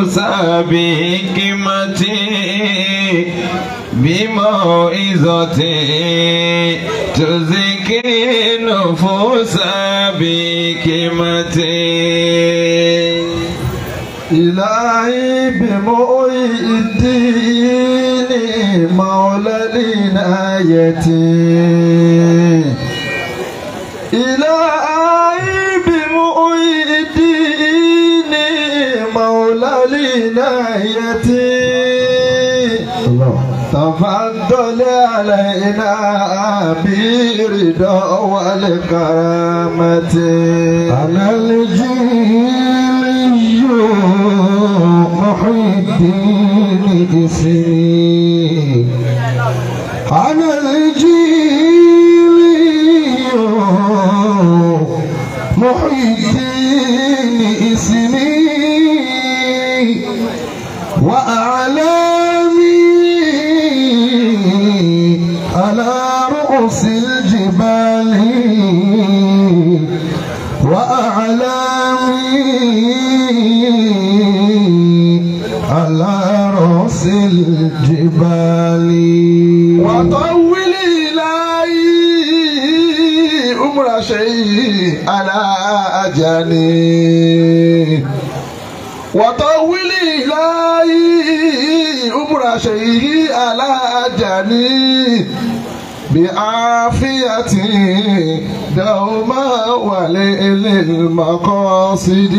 النفوس بحكمة بموعظة تزكي النفوس بحكمة إلهي بمؤي الدين مولى العناية إلهي بمؤي الدين مولى العناية تفضل علينا برضا والكرامة أنا الجيلي محي الدين اسمي أنا الجيلي محي الدين اسمي وأعلامي على رؤوس الجبال وأعلامي على رؤوس الجبال وطول إلهي أمر شيء على أجاني وطول إلهي أمر شيء على أجاني بعافية دوما وليل المقاصد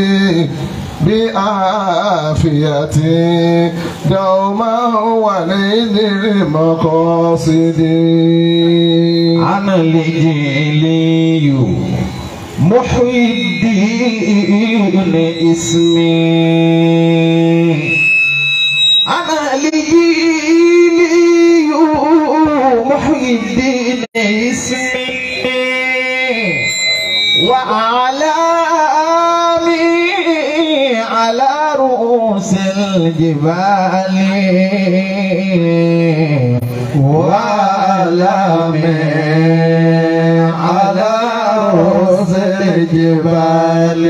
بعافية دوما وليل المقاصد أنا الجيلي محي الدين اسمي أنا الجيلي محي الدين اسمي وأعلامي على رؤوس الجبال وأعلامي على رؤوس الجبال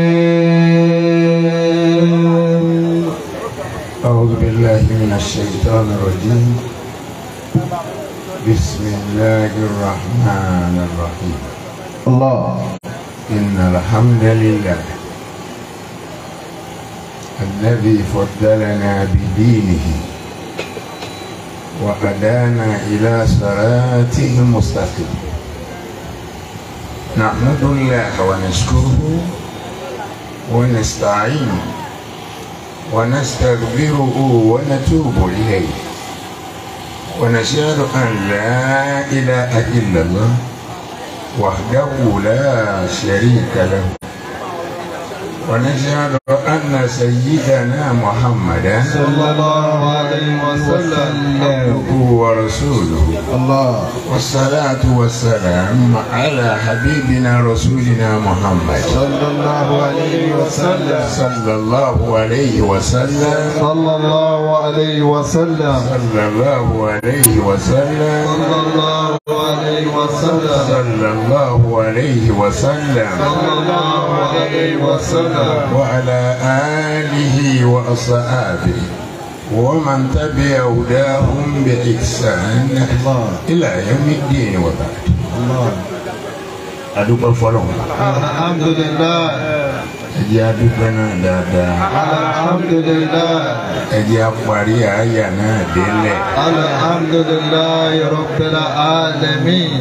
أعوذ بالله من الشيطان الرجيم بسم الله الرحمن الرحيم الله إن الحمد لله الذي فضلنا بدينه وهدانا إلى صراطه المستقيم نحمد الله ونشكره ونستعينه ونستغفره ونتوب إليه ونشهد أن لا إله إلا الله وحده لا شريك له ونشهد أن سيدنا محمدا صلى الله عليه وسلم عبده ورسوله الله والصلاة والسلام على حبيبنا رسولنا محمد صلى الله عليه وسلم صلى الله عليه وسلم صلى الله عليه وسلم صلى الله عليه وسلم صلى الله عليه وسلم صلى الله عليه وسلم صلى الله عليه وسلم وعلى آله وأصحابه ومن تبع هداهم بإحسان الله إلى يوم الدين وبعد الله adúpẹ́ fọlọ́n الحمد لله ẹjẹ́ adúpẹ́ náà dáadáa الحمد لله ẹjẹ́ apárí àyà náà délẹ̀ الحمد لله رب العالمين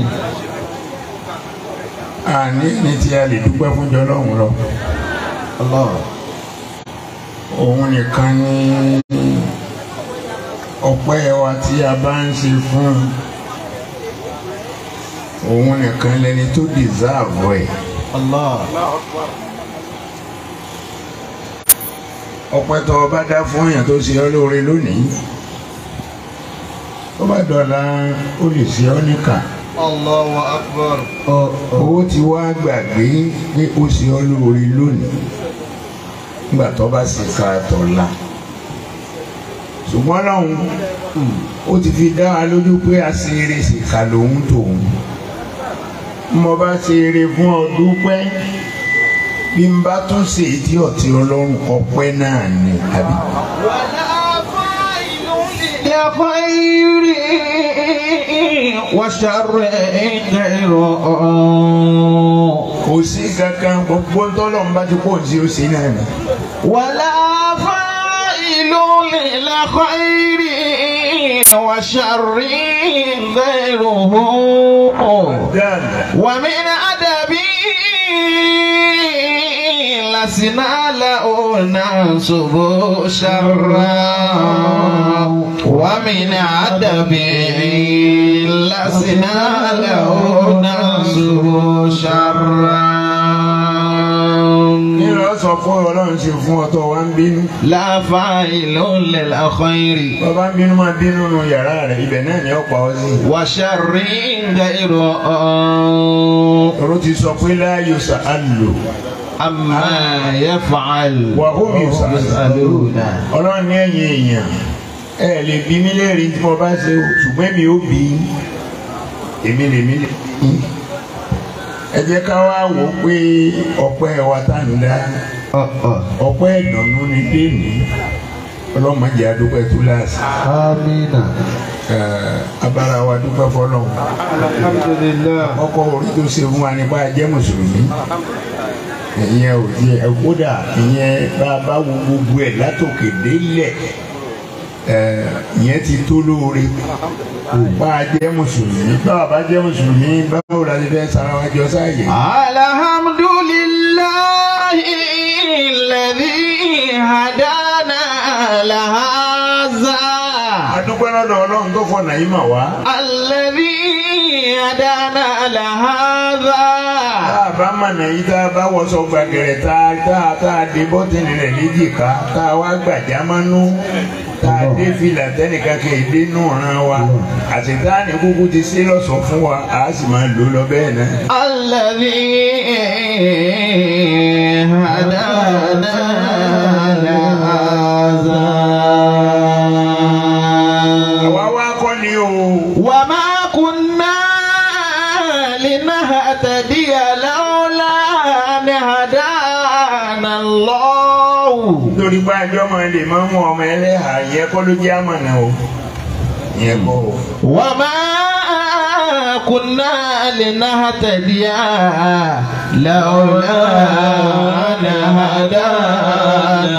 àní ní tí a lè dúpẹ́ fún jọlọ́run lọ الله òun nìkan ní ọpẹ́ wa tí a bá ń ṣe fún òun nìkan lẹni tó dìsáàbù ẹ̀ الله ọpẹ́ tó o bá dá fún èèyàn tó ṣe ọ́ lóore lónìí tó bá dọ̀la ó lè ṣe ọ́ níkà الله أكبر owó ti wá gbàgbé pé ó ṣe ọ́ lóore lónìí nígbà tó bá sì ka tọ̀la ṣùgbọ́n lọ́hùn ó ti fi dá wa lójú pé aṣèré sì kà lòun tòun mo bá ṣe eré fún ọ dúpẹ́ bí n bá tún ṣe èdè ọ̀tí ọlọ́run ọpẹ́ náà ni àbí. لخير وشر غير kò sí kankan gbogbo tọ́lọ́run bá ti pọ̀ sí ó sí náà ni. ولا فاعل للخير وشر غيره dáadáa. ومن أدبي لسنا له ننصب شرا ومن أدبي لسنا له ننصب شرا nílò sọ fún ọlọ́run ṣe fún ọtọ wa ń bínú. لا فاعل للخير bàbá ń bínú máa bínú nu yàrá rẹ̀ ibẹ̀ náà ni ó pa ọ́ sí. وشر غير ọ̀rọ̀ ti sọ pé láàyò sàálù. عما يفعل وهم يسألون. ọlọ́run ní ẹ̀yìn èèyàn ẹ lè bí mí lẹ́rìí tí mo bá ṣe o ṣùgbọ́n mi ò bí èmi lè mí lè bí. ẹ jẹ́ ká wá wò ó pé ọpẹ́ wa tá ń dá ọpẹ́ ìdùnnú ni déèmí ọlọ́mọdé adúpẹ́ túláàsì آمين abára wa dúpẹ́ fọlọ́run Alhamdulillah. ọkọ̀ orí tó ṣe fún wa nípa jẹ́ mùsùlùmí ìyẹn ò di ẹ kódà ìyẹn bá a bá wo gbogbo ẹ̀ látòkè délẹ̀ ẹ ìyẹn ti tó lóore bá a jẹ́ mùsùlùmí bá a bá jẹ́ mùsùlùmí báwo la ti fẹ́ sara wa jọ sáàyè. الحمد لله الذي هدانا لهذا adúpẹ́ lọ́dọ̀ ọlọ́run tó fọ nàìjíríà wá. الذي هدانا لهذا tá a bá mọ̀nà yìí tá a bá wọṣọ gbàgẹ̀rẹ̀ tá a tá a tá a dé bọ́tìnì rẹ̀ léjìká tá a wá gbàjá mánú tá a dé fìlà tẹ́nìkan kì í dé nù ràn wa àtìtáàní kúkú ti ṣe lọ́sọ̀ fún wa a sì máa lò lọ bẹ́ẹ̀ náà. الذي هدانا لهذا àwa wá kọ́ ni o وما كنا لنهتدي لولا أن هدانا الله nítorí pé àjọ máa lè máa mú ọmọ ẹlẹ́hà yẹn kọ́ ló jẹ́ àmọ̀nà o yẹn kọ́ o. وما كنا لنهتدي لولا أن هدانا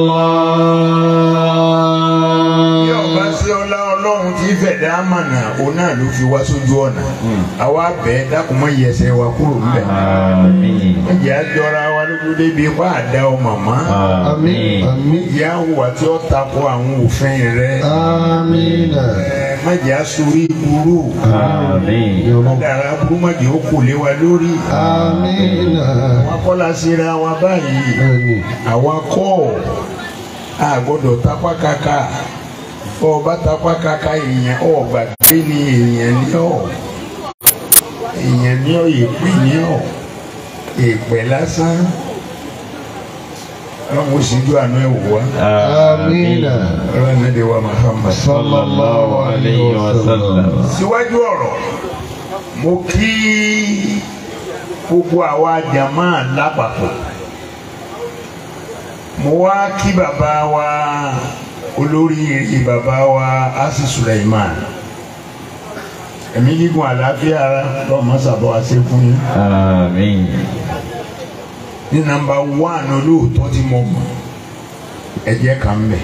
bí ọba الله sí ọlá ọlọ́run tí fẹ̀dá àmọ̀nà òun náà ló fi wá sójú ọ̀nà àwa bẹ́ẹ̀ dákun mọ́ yẹsẹ̀ wa kúrò ńbẹ̀. ẹ̀jẹ̀ àjọra wa lójú débi ipá àdá ọ màmá. آمين آمين ìyá hùwà tí ó takò àwọn òfin rẹ. آمين ẹ má jẹ́ àsorí burú. dára burú má jẹ́ ó kò lé wa lórí. آمين wọn kọ́lá síra wa báyìí. آمين àwa kọ́ a gbọ́dọ̀ tapá kaka ọba tapá kaka èèyàn ọ̀ gbàgbé ni èèyàn ní ọ̀ èèyàn ní ọ̀ èpè ní ọ̀ èpè lásán ọlọ́run ó sì ju àánú ẹ̀ wò wá آمين ọlọ́run náà dé wa Muhammad. صلى الله عليه وسلم síwájú ọ̀rọ̀ mo kí gbogbo àwa jàmá lápapọ̀ mo wá kí bàbá wa olórí bàbá wa asi Suleiman ẹ̀mí gígùn àlàáfíà ara lọ́mọ sábà wá sí fún yín ní nàmbà wán olóòótọ́ tí mo mọ̀ ẹ̀jẹ̀ kan bẹ̀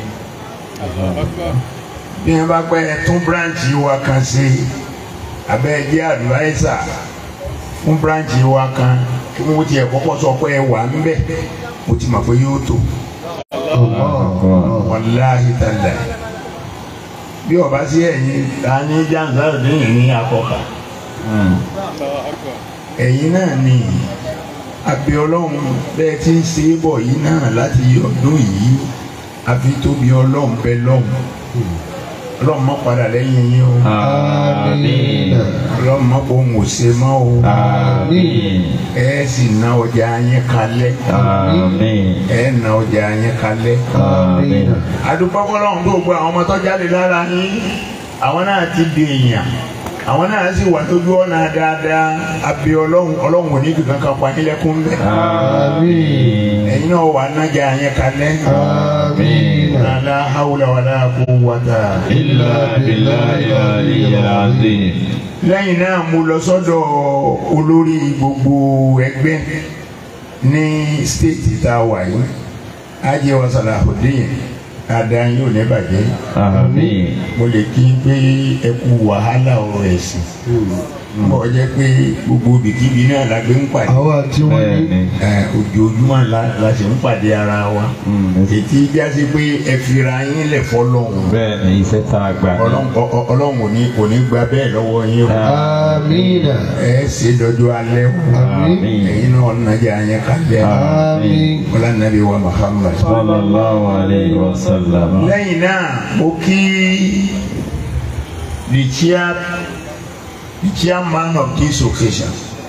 bí wọ́n bá pẹ́ ẹ tún bíráǹchì wa kan sí abẹ́ ẹ̀jẹ̀ àdúráìsà fún bíráǹchì wa kan kí wọ́n tiẹ̀ kọ́kọ́ sọ pé ẹ wà ń bẹ̀ mo ti mọ̀ pé yóò tó wàláhì tàlà bí ọba sí ẹ̀yin ta ní janzaro lẹ́yìn ní akọkà ẹ̀yin náà ni àbí ọlọ́run bẹ́ẹ̀ tí ń ṣe é bọ̀ yìí náà láti ọdún yìí àfi tóbi ọlọ́run bẹ lọ́hùn ọlọ́run mọ́ padà lẹ́yìn yín o آمين ọlọ́run mọ́ kó ń wò ṣe mọ́ o ẹ sì ná ọjà yín kalẹ̀ ẹ ná ọjà yín kalẹ̀ آمين adúpọ̀ fọlọ́run tó gbọ́ àwọn ọmọ tó jáde lára yín àwọn náà ti di èèyàn àwọn náà sì wà lójú ọ̀nà dáadáa abẹ ọlọ́run ọlọ́run ò ní kankan kan pa nílẹ̀kùn bẹ́ẹ̀. Àmín. ẹ̀yin náà wà nájà yẹn kalẹ̀. Àmín. la hawla wala quwwata. Illa billahi al-aliyyil azim. lẹ́yìn náà mo lọ sọ́dọ̀ olórí gbogbo ẹgbẹ́ ní stéètì tá a wà yìí ajẹ́ wa Salahuddin adáyé ò ní bàjẹ́ Àmín. mo lè kí n pé ẹ kú wàhálà ọ̀rọ̀ ẹ̀sìn bọ́ jẹ́ pé gbogbo ibikíbi náà la gbé ń pàdé àwa tí wọ́n ní Bẹ́ẹ̀ni. ẹ, ojoojúmọ́ la la sì ń pàdé ara wa Mm. ètí jásí pé ẹ fira yín lẹ̀ fọlọ́hún Bẹ́ẹ̀ni iṣẹ́ tá a gbà ní. Ọlọ́run ọ- ọ- Ọlọ́run ò ní kò ní gba bẹ́ẹ̀ lọ́wọ́ yín o amina ẹ ṣe dọ́jọ́ alẹ́ o Àmín. ẹ̀yin náà nàjà yẹn kalẹ̀ amin wọlé nàbí wa Muhammad. Sallallahu alayhi wa sallam. lẹ́yìn náà mo kí the chair the chairman of this occasion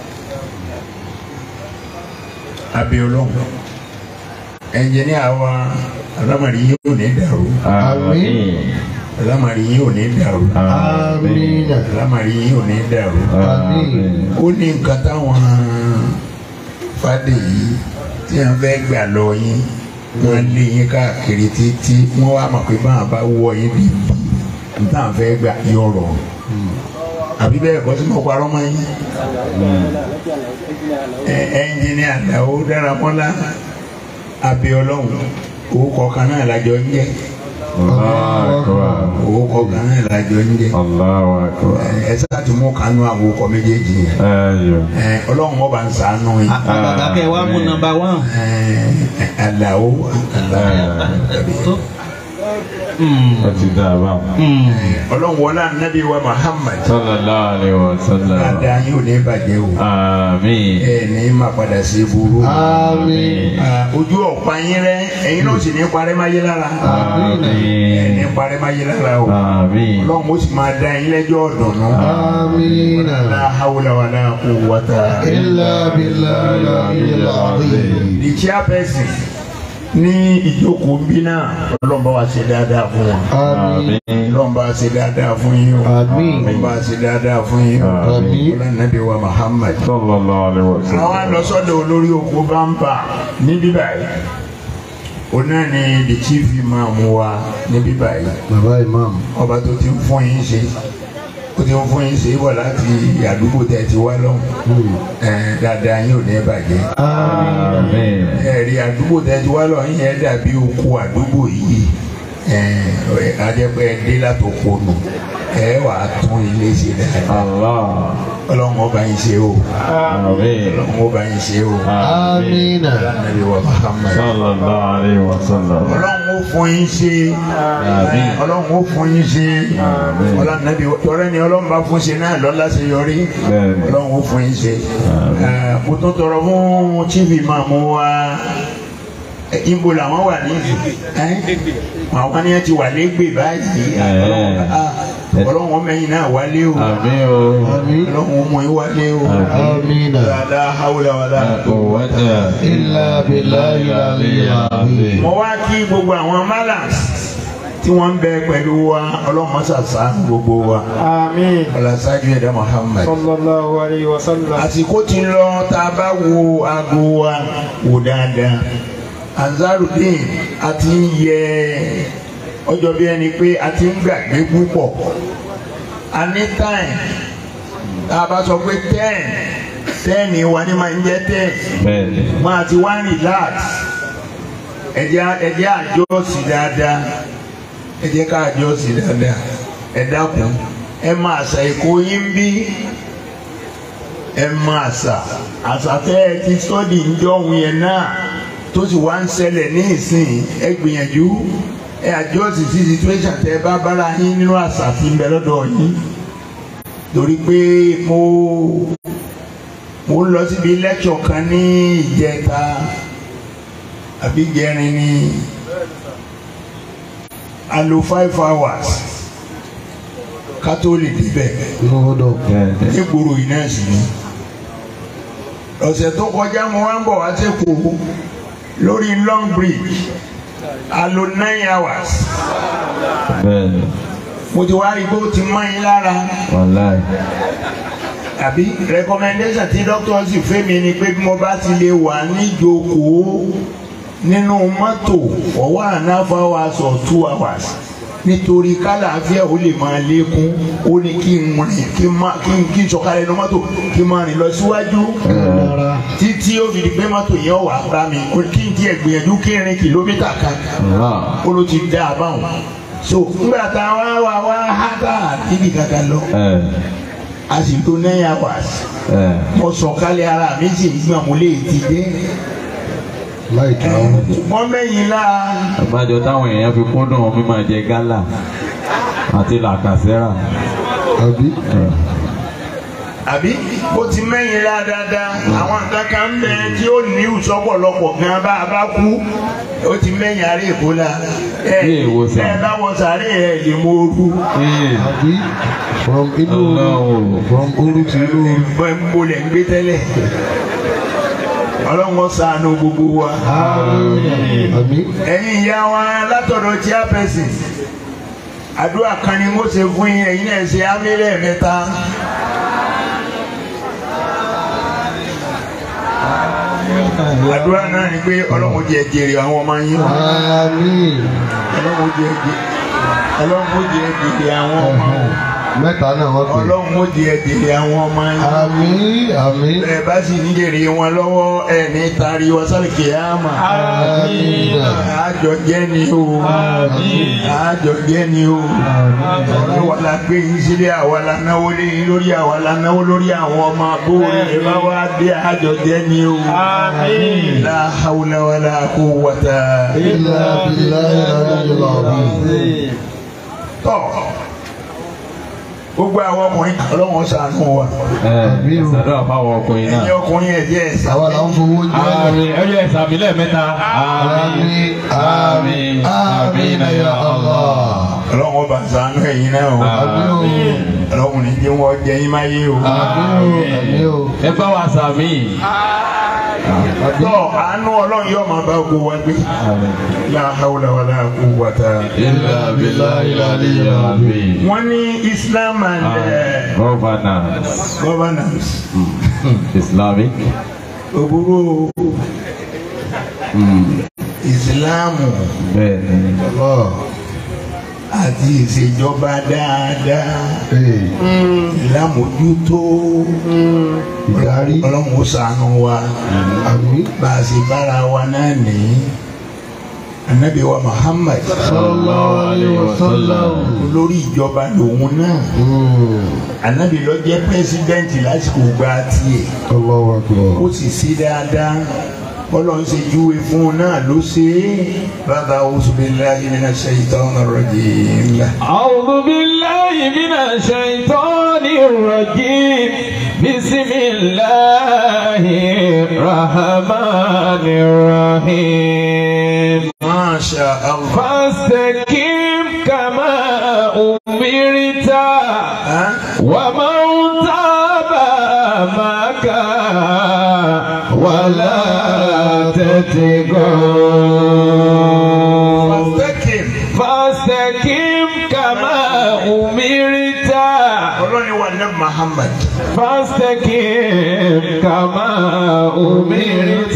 abiolóhùn ẹnjìníà wa alámàrí yìí ò ní dàrú Àmín. alámàrí yìí ò ní dàrú amina alámàrí yìí ò ní dàrú Àmín. ó ní nǹkan táwọn fàdé yìí tí wọ́n fẹ́ gbà lọ yín wọ́n lé yín káàkiri títí wọ́n wá mọ̀ pé báwọn bá wọ yín bí bí táwọn fẹ́ gbà yọrọ àbí bẹ́ẹ̀ kọ́ sí mo parọ́ mọ́ yín ẹ ẹnjìnìà Àlàó Dáramọ́lá Abíọ́lọ́hun owó kọ̀ọ̀kan náà lájọ ń jẹ́ Allahu akbar. owó kọ̀ọ̀kan náà lájọ ń jẹ́ Allahu akbar. ẹ sáà tún mú kanú àwọn okọ̀ méjèèjì yẹn Ayọ̀. ẹ ọlọ́run ọba ń ṣàánú yín. àgbàgbà kẹ wàá mú nọ́mbà wán. Àlàó tó. Ó ti dá a báwọn. ọlọ́run wọlé anabi wa Muhammad Sallallahu alayhi wa sallam. dáadáa yóò ní bàjẹ́ o Àmín. ẹ ní má padà sí burú amin Ah, ojú ọ̀pá yín rẹ ẹ̀yin náà sì ní parẹ́ máa yé lára ẹ ní Àmín. parẹ́ máa yé lára o Àmín. ọlọ́run ó sì máa dá yín lẹ́jọ́ ọ̀dùnnú amina la hawla wala quwwata illa billahi al-aliyyil azim the chairperson ní ìjókòó bí náà ọlọ́run bá wa ṣe dáadáa fún wọn. amin Àmín. ọlọ́run bá ṣe dáadáa fún yín o Àmín. ọlọ́run bá ṣe dáadáa fún yín o Àmín. ọlọ́nàbí wa Muhammad. Sallallahu alayhi wa sallam. àwọn àlọ́sọ́dọ̀ olórí oko bá ń bà ní bíbá yìí òun náà ni the chief imam wa ní bíbá yìí baba imam ọba tó ti ń fún yín ṣe ó ti ń fún yín ṣe bọ̀ láti àdúgbò tẹ̀ ti wá lọ́hùn ẹ̀ dáadáa yín ò ní bàjẹ́ Àmín. ẹ̀rí àdúgbò tẹ̀ ti wá lọ́hùn yẹn dàbí oko àdúgbò yìí ẹ̀ ajẹ́pẹ́ dé látòkò nù ẹ̀ wà á tún ilé ṣe dáadáa Allah. ọlọ́run ọba yín ṣe o Àmín. ọlọ́run ọba yín ṣe o amina Ànábì wa Muhammad Sallallahu alayhi wa sallam. ọlọ́run ó fún yín ṣe Àmín. ọlọ́run ó fún yín ṣe Àmín. ọlọ́run nàbí tọrẹ ni ọlọ́run bá fún ṣe náà lọ́la ṣe yọrí Bẹ́ẹ̀ni. ọlọ́run ó fún yín ṣe Àmín. Eh, mo tún tọrọ fún chief imam wa eh, ibo làwọn wà ní àwọn ni wọn ti wà lẹ́gbẹ̀ẹ́ báyìí Eh. Ah, ọlọ́run ọmọ ẹ̀yìn náà wálé o Àmín o. amin ọlọ́run ọmọ yín wálé o amina la hawla wala Quwwata. illa billahi al-aliyyil azim mo wá kí gbogbo àwọn malams tí wọ́n ń bẹ pẹ̀lú wa ọlọ́mọṣàṣà gbogbo wa amin ọlọ́ṣáájú ẹ̀dá Muhammad. sallallahu alayhi wa sallam àsìkò ti lọ tá a bá wo aago wa wò dáadáa Ansarudeen a ti ń yẹ ọjọ́ bí ẹni pé a ti ń gbàgbé púpọ̀ a ní time tá a bá sọ pé ten ten wa ni máa ń jẹ́ ten Bẹ́ẹ̀ni. máa ti wá relax ẹ̀jẹ̀ ẹ̀jẹ̀ àjọ sí dáadáa ẹ̀jẹ̀ ká àjọ sí dáadáa ẹ dákun ẹ máa ṣà èkó yín bí ẹ máa ṣà àṣà tẹ́ ẹ ti sọ́ọ̀dì ńjọ́ òun yẹn náà tó sì wá ń ṣẹlẹ̀ ní ìsìn ẹ gbìyànjú ẹ àjọ sí sí situation tẹ́ ẹ bá bára yín nínú àṣà tí ń bẹ lọ́dọ̀ yín torí pé mo mo ń lọ síbi lecture kan ní ìjẹta àbí jẹrin ní a lò five hours ká tó lè débẹ̀ lọ́dọ̀ Bẹ́ẹ̀ni. nígboro yìí náà sì ni ọ̀sẹ̀ tó kọjá mo wá ń bọ̀ wá sẹ́kọ̀ọ́ lórí long bridge a lò nine hours Bẹ́ẹ̀ni. mo ti wá rí i pé ó ti mọ́ yín lára wàláì àbí recommendation tí doctor sì fẹ́ mi ni pé bí mo bá ti lè wà níjókòó nínú mọ́tò for one and a half hours or two hours nítorí kálàáfíà ó lè máa lékún ó ní kí n rìn kí n má kí n kí n sọ̀kalẹ̀ nínú mọ́tò kí n máa rìn lọ síwájú títí ó fi di pé mọ́tò yẹn wà bá mi ó kí n tiẹ̀ gbìyànjú kí n rìn kìlómítà kan Allah ó ló ti dá a báwọn so nígbà tá a wá wá wá hátà níbi kankan lọ ẹ a sì tó nine hours ẹ mo sọ̀kalẹ̀ ara mi sì ń gbà mo lè ti dé láì tà ó. wọ́n mẹ́yìn láà àgbájọ táwọn èèyàn fi kúndùn mímọ jẹ gálà àti làkàsẹ́rà àbí àbí ó ti mẹ́yìn láà dáadáa àwọn nǹkan kan ń bẹ tí ó ní ìsọpọ̀lọpọ̀ gan bá a bá kú ó ti mẹ́yìn àárẹ̀ èkó la ẹ Ní ìwòsàn. ẹ bá wọ sàárẹ̀ ẹ lè mọ ooru Ee, àbí from inú Ọlọ́run. from oru to inú bọ́ ẹ ń bolẹ̀ ń gbé tẹ́lẹ̀ ọlọ́run ó ṣàánú gbogbo wa. àmì ẹ̀yin ìyá wa látọ̀dọ̀ chairperson àdúrà kan ni mo ṣe fún yín ẹ̀yin náà ṣe ámílẹ̀ mẹ́ta. àdúrà náà ni pé ọlọ́run jẹ́ jèrè àwọn ọmọ yín àmì ọlọ́run jẹ́ jèrè ọlọ́run jẹ́ jèrè àwọn ọmọ mẹ́ta náà wọ́n pè ọlọ́run jẹ́ jèrè àwọn ọmọ yín. àmì àmì ẹ bá sì ń jèrè wọn lọ́wọ́ ẹ ní tari wasal kìyàmà. àmì àjọ jẹ́ ni o àjọ jẹ́ ni o àwa la gbé yín sílé àwa la náwó lé yín lórí àwa la náwó lórí àwọn ọmọ abóore ẹ bá wá dé àjọ jẹ́ ni o. la hawla wala quwwata. ilà bìlà ìlànà ìlà àbí. tọ́ gbogbo àwọn ọkùnrin ọlọ́wọ́n ṣàánú wa ẹ Àmín o. ṣàdúrà fáwọn ọkùnrin ẹ̀yin náà. ọkùnrin ẹ̀jẹ̀ ẹ̀sà. àwa là ń fowó jẹ́ Àmín ẹyọ ẹ̀sàmì lẹ́ẹ̀mẹ́ta. àmì àmì àmì nàyà Allah. ọlọ́wọ́n bá ṣàánú ẹ̀yin náà o. àmì o ọlọ́wọ́n ní jẹ́ wọ́n jẹ́ yín máa yé o. àmì o àmì o Ẹ bá wa sàmì. àbí tọ́ àánú ọlọ́run yóò máa bá gbogbo wa gbé. la hawla wala quwwata. Ilà bílà ilà níyà bí. wọ́n ní Islam and uh, Governance. governance. Islamic. òbúrò ìsìláàmù Bẹ́ẹ̀ni. Allah. àti ìṣèjọba dáadáa. Ee, ìlàmójútó ìdarí ọlọ́run ó ṣàánú wa. àmì bá a ṣe bára wa náà ní anabi wa Muhammad sallallahu alayhi wa sallam. olórí ìjọba lòun náà Hmm, anabi ló jẹ́ pẹ́sidẹ́ǹtì lásìkò gba tiẹ̀ Allahu akbar. ó sì sí dáadáa ọlọ́run ṣe júwe fún un náà ló ṣe é bàbá auzubillahi minash shaitanir rajim. أعوذ بالله من الشيطان الرجيم بسم الله الرحمن الرحيم Masha Allah. فاستقم كما أمرت Huh? ومن تاب معك ولا تتقوا Fastaqim. فاستقم كما أمرت ọlọ́run wa ní Muhammad. فاستقم كما أمرت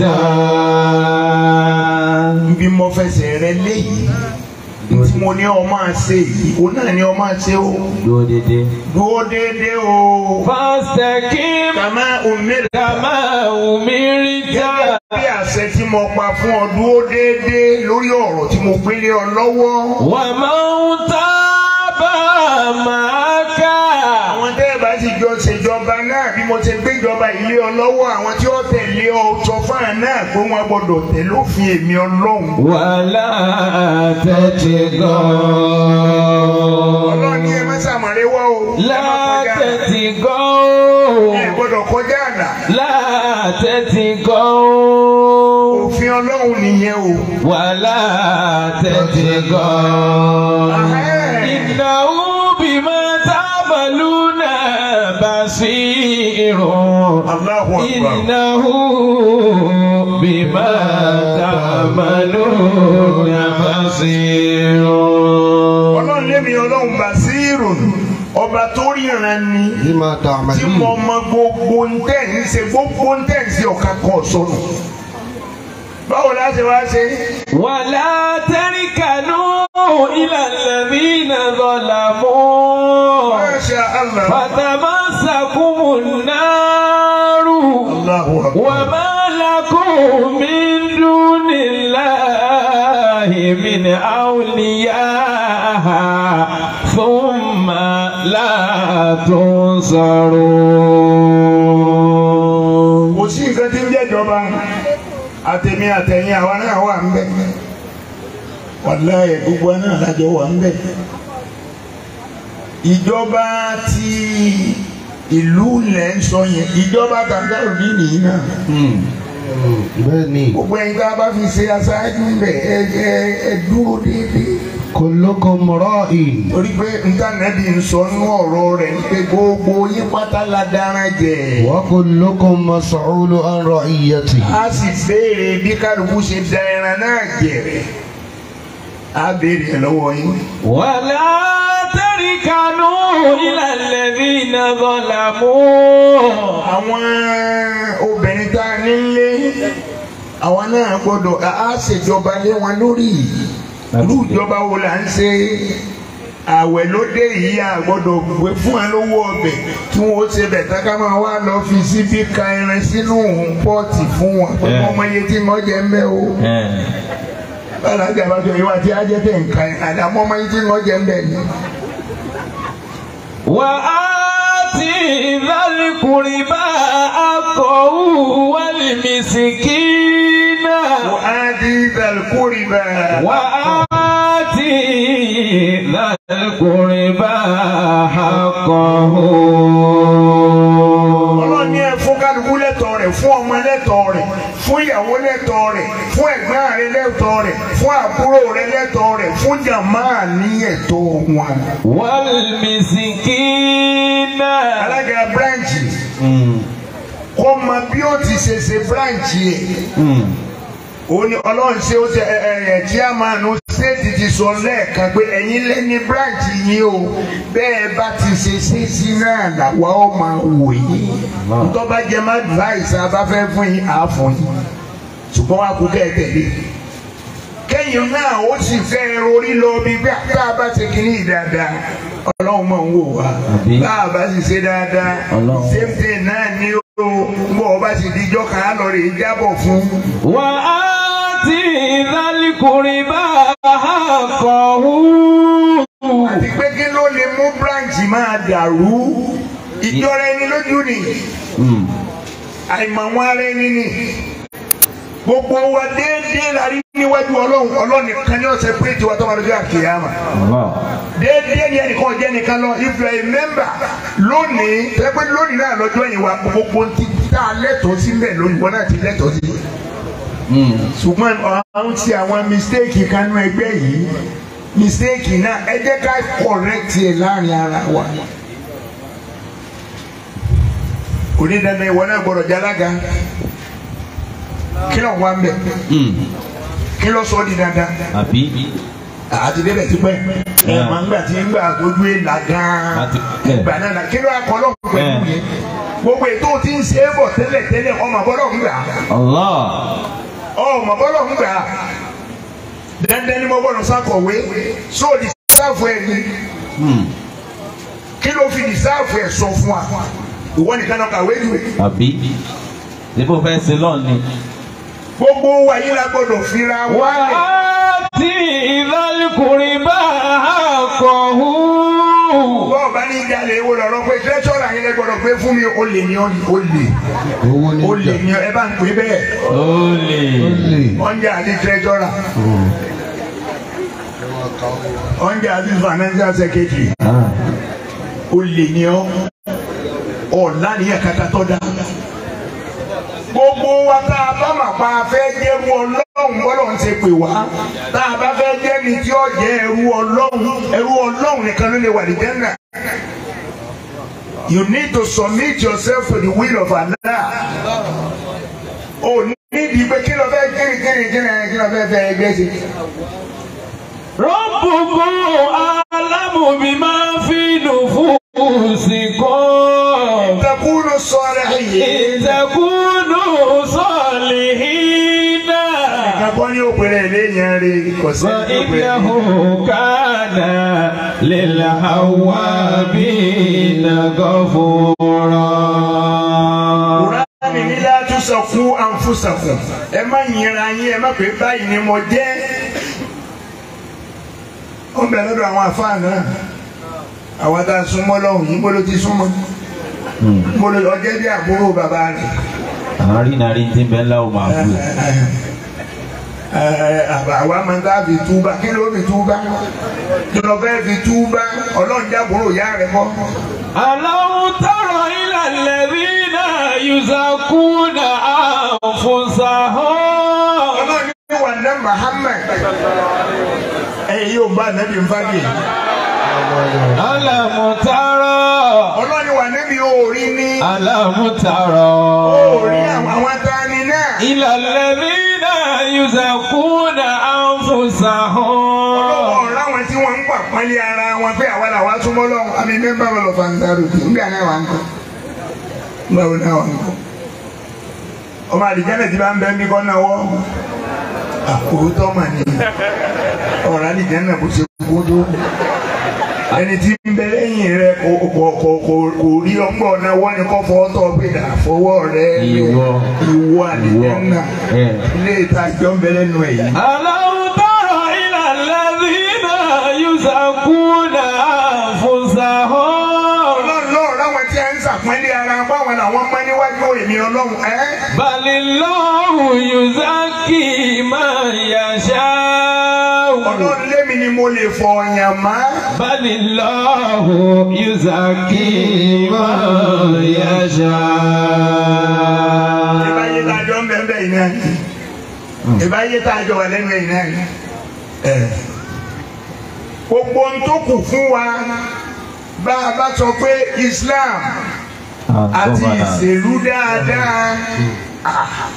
bí mo fẹsẹ̀ rẹ léyìí tí mo ní ọ máa ṣe yìí òun náà ni ọ máa ṣe o dúró dédé. dúró déédéé o. فاستقم kàmá òmìnira. كما أمرت gẹ́gẹ́ bí àṣẹ tí mo pa fún ọ dúró déédéé lórí ọ̀rọ̀ tí mo gbélé ọ lọ́wọ́. ومن تاب معك àwọn tẹ́ ẹ bá ti jọ ṣèjọba náà bí mo ti gbéjọba ilé ọ lọ́wọ́ àwọn tí ó tẹ̀lé ọ sọ fún àná náà pé wọ́n gbọ́dọ̀ tẹ̀lé òfin èmi ọlọ́run. ولا تتقوا ọlọ́run ní ẹ má ṣàmọ̀lé wọ́ o. ẹ má لا kọjá àlà. ẹ تتقوا gbọ́dọ̀ kọjá àlà. لا تتقوا òfin ọlọ́run nìyẹn o. ولا تتقوا إنه بما تعملون بصير Allahu Akbar. إنه بما تعملون بصير ọlọ́run lémi ọlọ́run bàṣírù ọba tó ríran ni بما tí mo تعملون mọ gbogbo ń tẹ̀ ń ṣe gbogbo ń tẹ̀ ń ṣe ọ̀ka kan sọnù báwo la ṣe wá ṣe ولا تركنوا إلى الذين ظلموا Masha Allah فتمسكم النار Allahu Akbar وما لكم من دون الله من أولياء ثم لا تنصرون kò sí nǹkan tí ń jẹ́ ìjọba àtẹ̀mí àtẹ̀yìn àwa náà wà ń bẹ̀ wàláyé gbogbo náà lájọ wà ń bẹ̀ ìjọba ti ìlú lẹ̀ ń sọ yẹn ìjọba kàńtàrò ní nìyí náà بني gbogbo ẹ̀yin tá a bá fi ṣe aṣáájú ń bẹ̀ ẹ ẹ ẹ dúró déédéé كلكم راء torí pé ntànẹ́bí ń sọ nú ọ̀rọ̀ rẹ̀ ní pé gbogbo yín pátá la dára jẹ. وكلكم مسؤول عن رعيته a sì béèrè bí kálukú ṣe da ẹran náà jẹ a béèrè ẹ lọ́wọ́ yín. ولا تركنوا إلى الذين ظلموا àwọn obìnrin tá a nílé àwọn náà gbọ́dọ̀ a ṣèjọba lé wọn lórí irú ìjọba wo là ń ṣe àwẹ̀ ló dé yìí a gbọ́dọ̀ gbé fún wa lówó ọbẹ̀ kí wọ́n ó ṣe bẹ̀ tá ká máa wá lọ fi síbí ka ẹran sínú òun pọ́ọ̀tì fún wọn pé wọ́n mọ iye tí wọ́n jẹ ń bẹ́ o. balaja bá tó yíwá tí a jẹ tẹ̀ ń ka ẹ̀ àdàmọ́ ọmọ yìí tí wọ́n jẹ ń bẹ̀ ni. وآت ذا القربى حقه والمسكين وآتي ذا القربى وآت ذا القربى حقه ọlọ́run ní ẹ fún kálukú lẹ́tọ̀ọ́ rẹ̀ fún ọmọ lẹ́tọ̀ọ́ rẹ̀ fún ìyàwó lẹ́tọ̀ọ́ rẹ̀ fún ẹ̀gbọ́n rẹ̀ lẹ́tọ̀ọ́ rẹ̀ fún àbúrò rẹ̀ lẹ́tọ̀ọ́ rẹ̀ fún jàmáà ní ẹ̀tọ́ wọn. والمسكين alága bíráǹchì kó mọ bí ó ti ṣe ṣe bíráǹchì ẹ̀ ó ní ọlọ́run ṣe ó ṣe ẹ ẹ ẹ chairman ṣéètì ti sọ lẹ́ẹ̀kan pé ẹ̀yin lé ní bíráǹchì yín o bẹ́ẹ̀ bá ti ṣe ṣe sí náà làwa ó máa wò yín ntọ́ba jẹ́ má advice abáfẹ́ fún yín àá fún yín ṣùgbọ́n wàá kú kẹ́ ẹ tẹ̀lé kẹ́yìn náà ó sì fẹ́ rorí lọ bí bí tá a bá ṣe kínní yìí dáadáa ọlọ́run máa ń wò wá Àbí? bá a bá sì ṣe dáadáa Ọlọ́run. same thing náà ni ó bọ̀ ọba sì dijọ́ kan á lọ rè é jábọ̀ fún وآت ذا القربى حقه àti pé kí ló lè mú branch máa dàrú ìjọra ẹni lójú ni àìmọ̀ wọn ara ẹni ni gbogbo wa déédéé la rí níwájú ọlọ́run ọlọ́run nìkan ní ọ̀sẹ̀ pé tiwa tó máa lójú àkèyàmà. déédéé ni ẹnìkan jẹ́ nìkan lọ if you are a member lónìí pẹ́pẹ́ lónìí náà lọ́jọ́ yìí wa gbogbo ti tá a lẹ́tọ̀ọ́ sí mbẹ̀ lónìí wọn náà ti lẹ́tọ̀ọ́ sí. ṣùgbọ́n àwọn ti àwọn mistake kanú ẹgbẹ́ yìí mistake náà ẹ jẹ́ ká correct ẹ̀ láàrin ara wa. onídàáná ìwọ náà gbọ́dọ̀ jálága kí ló wà ń bẹ̀ kí ló sọ ọ́ di dandan àbí àti débẹ̀ ti pẹ́ ẹ̀ máa ń gbà tí ń gbà tójú ẹ̀ là gan-an Àti- ẹ̀. ìgbà náà là kí ló akọlọ́ pẹ̀lú Ẹ̀. yẹn gbogbo ètò tí ń ṣe é bọ̀ tẹ́lẹ̀ tẹ́lẹ̀ ọmọ bọ́lọ̀ ń gbà Allah ọmọ bọ́lọ̀ ń gbà dandan ni mo gbọ́dọ̀ sákọ̀wé so di sáfù ẹ̀ ni kí ló fi di sáfù ẹ̀ sọ fún wa ìwọ nìkan náà kàwé ju àbí níbo fẹ́ ṣe lọ́ọ̀ni. gbogbo wa yìí la gbọ́dọ̀ fira wálẹ̀. وآت ذا القربى حقه bọ́ọ̀ bá ní jalè ewo lọ́rọ́ pé tẹ́tọ́rà yín lẹ gbọ́dọ̀ pé fún mi ó lè ní ọ́ ó lè owó ní ó lè ìjà ní ẹ bá ń pè bẹ́ẹ̀ Olè. olè ọ̀njà àti tẹ́tọ́rà ọ̀njà àti financial secretary ó lè ní ọ́ ọ̀la nìyẹn kàkà tọ́ da. gbogbo wa tá a bá mà pa fẹ́ jẹ́rú ọlọ́run bọ́lọ̀ ń ṣe pè wá tá a bá fẹ́ jẹ́ ni tí ó jẹ́ ẹrú ọlọ́run ẹrú ọlọ́run nìkan ló lè wà ní jẹ́nà. You need to submit yourself to the will of Allah. O nídìí pé kí ló fẹ́ kíni kíni kíni kí ló fẹ́ fẹ́ ẹgbẹ́ sí. ربكم أعلم بما في kò sẹ́ni tó pè é. فإنه كان للأوابين غفورا Kùránì ní látúnṣọkú àǹfùsàkùn ẹ má yìnra yín ẹ má pè báyìí ni mo jẹ́. ó ń bẹ lọ́dọ̀ àwọn àfáà náà àwọn tá a súnmọ́ lọ́hùn yìí bó ló ti súnmọ́ bó ló ọjẹ́ bí àbúrò bàbá rẹ̀. àárín nàrí tí ń bẹ ńlá ò máa bù àwa máa ń ká fi túbá kí ló fi túbá kí ló fẹ́ fi túbá ọlọ́run jábòrò ìyá rẹ̀ kọ́. ألم تر إلى الذين يزكون أنفسهم ọlọ́run ní wà ná Muhammad ẹ̀yin yóò bá nàbí nfàgì. ألم تر ọlọ́run ní wà nábì òòrí ní ألم تر òòrí àwọn àwọn tani náà. إلى الذين يزكون أنفسهم ọ̀rọ̀ àwọn tí wọ́n ń pa pọ́nlé ara wọn pé àwa làwa súnmọ́ lọ́wọ́ àmì mẹ́mbà wọn lọ fantaru kì í gbà náà wà ń kọ́ báwo náà wà ń kọ́ ọmọ àdìjẹ́nẹ̀ tí bá ń bẹ́ mí kọ́ náà wọ́ àkótọ́ mà ní ọ̀rọ̀ àdìjẹ́nẹ̀ bó ṣe kó tó ẹni tí ń bẹ lẹ́yìn rẹ kò kò kò kò kò rí ọgbọ́n náà wọ́n ní kọ́ fọ́ tọ́ pé dà fọwọ́ rẹ Ìwọ. ìwọ àdìjẹ́nẹ̀ ẹ̀. ilé ìtajà ń bẹ lẹ́nu ẹ̀ yìí. ألم تر إلى الذين يزكون أنفسهم ọlọ́run náà ráwọn tí a ń sàpọ́nlé ara báwọn làwọn mọ́ níwájú èmi ọlọ́run ẹ́. بل الله يزكي من يشاء ọlọ́run lémi ni mo lè fọ ọ̀yàn mọ́. بل الله يزكي من ìbáyé tá يشاء a jọ ń bẹ̀ ń bẹ̀ yìí náà ni ìbáyé tá a jọ wà lẹ́nu yìí náà ni. ẹ̀. gbogbo ohun tó kù fún wa bá a bá sọ pé Islam àti ìṣèlú dáadáa ah.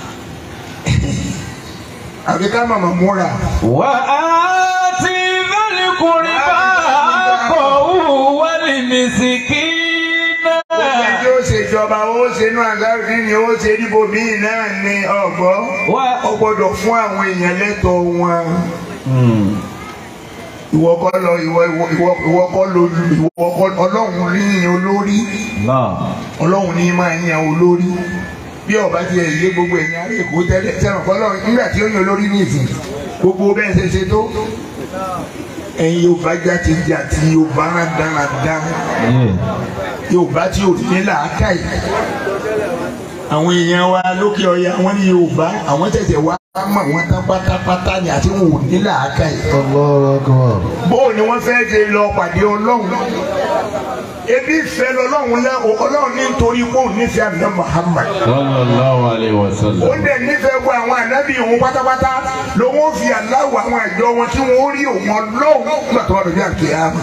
àbí ká màmá múra. وآت ذا القربى حقه والمسكين Gbogbo ẹni ó ṣe ìjọba ó ṣe inú àgbáyé ni ó ṣe níbo míì náà ni ọgbọ́. Wá- Ó gbọ́dọ̀ fún àwọn èèyàn lẹ́tọ̀ọ́ wọn. Ìwọ kọ́ lọ ìwọ ìwọ ìwọ ìwọ kọ́ lọ ìwọ kọ́ Ọlọ́run ní olórí. náà Ọlọ́run ní máa yan olórí. Bí ọba ti yé gbogbo èèyàn ará Èkó tẹ́lẹ̀ sẹ́wọ̀n kọ́ lọ́run nígbà tí ó yan olórí ní ìsìn. Gbogbo bẹ́ẹ̀ ṣe ṣe tó. Ẹ̀yin Yorùbá já ti jà tí Yorùbá rán dáradára yorùbá tí ò ní làákàyè àwọn èèyàn wa lókè ọya wọn ní yorùbá àwọn tẹ̀sẹ̀ wá mọ̀ wọn tán pátápátá ni àti wọn ò ní làákàyè. Allahu Akbar. bóò ni wọ́n fẹ́ ṣe lọ pàdé ọlọ́run ebi fẹ́ lọ́lọ́run lẹ́ ọlọ́run ní nítorí pé òun nífẹ̀ẹ́ àná Muhammad sallallahu alayhi wa ó sallam dẹ̀ nífẹ̀ẹ́ gbọ́ àwọn ànábì òun pátápátá lòun ó fi aláwọ̀ àwọn àjọ wọn tí wọ́n ó rí òun ọlọ́run nígbà tó wà lójú àkèyàmù.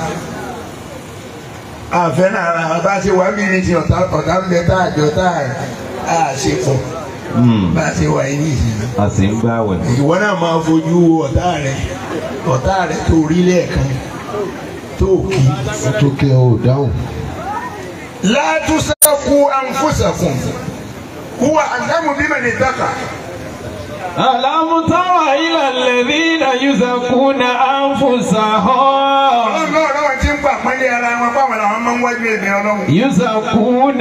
àfẹ́ náà ara bá ṣe wà mí ní ti ọ̀tá ọ̀tá ń bẹ tá àjọ tá a ṣe pọ̀ bá a ṣe wà yín ní ìsìn náà. a sì ń gbàwẹ̀ ìwọ náà máa fojú wo ọ̀tá rẹ ọ̀tá rẹ tó rí lẹ́ẹ̀kan tó kì í. Ó tó kẹ́ ò dáhùn. látúnṣẹ́kù àǹfọ̀ṣẹ̀kùn huwa àdámù bímọ ní dákà. ألم تر إلى الذين يزكون أنفسهم ọlọ́run náà lọ́wọ́ tí ń pa àpọ́nlé ara wọn báwọn làwọn máa ń wájú èmi ọlọ́run. يزكون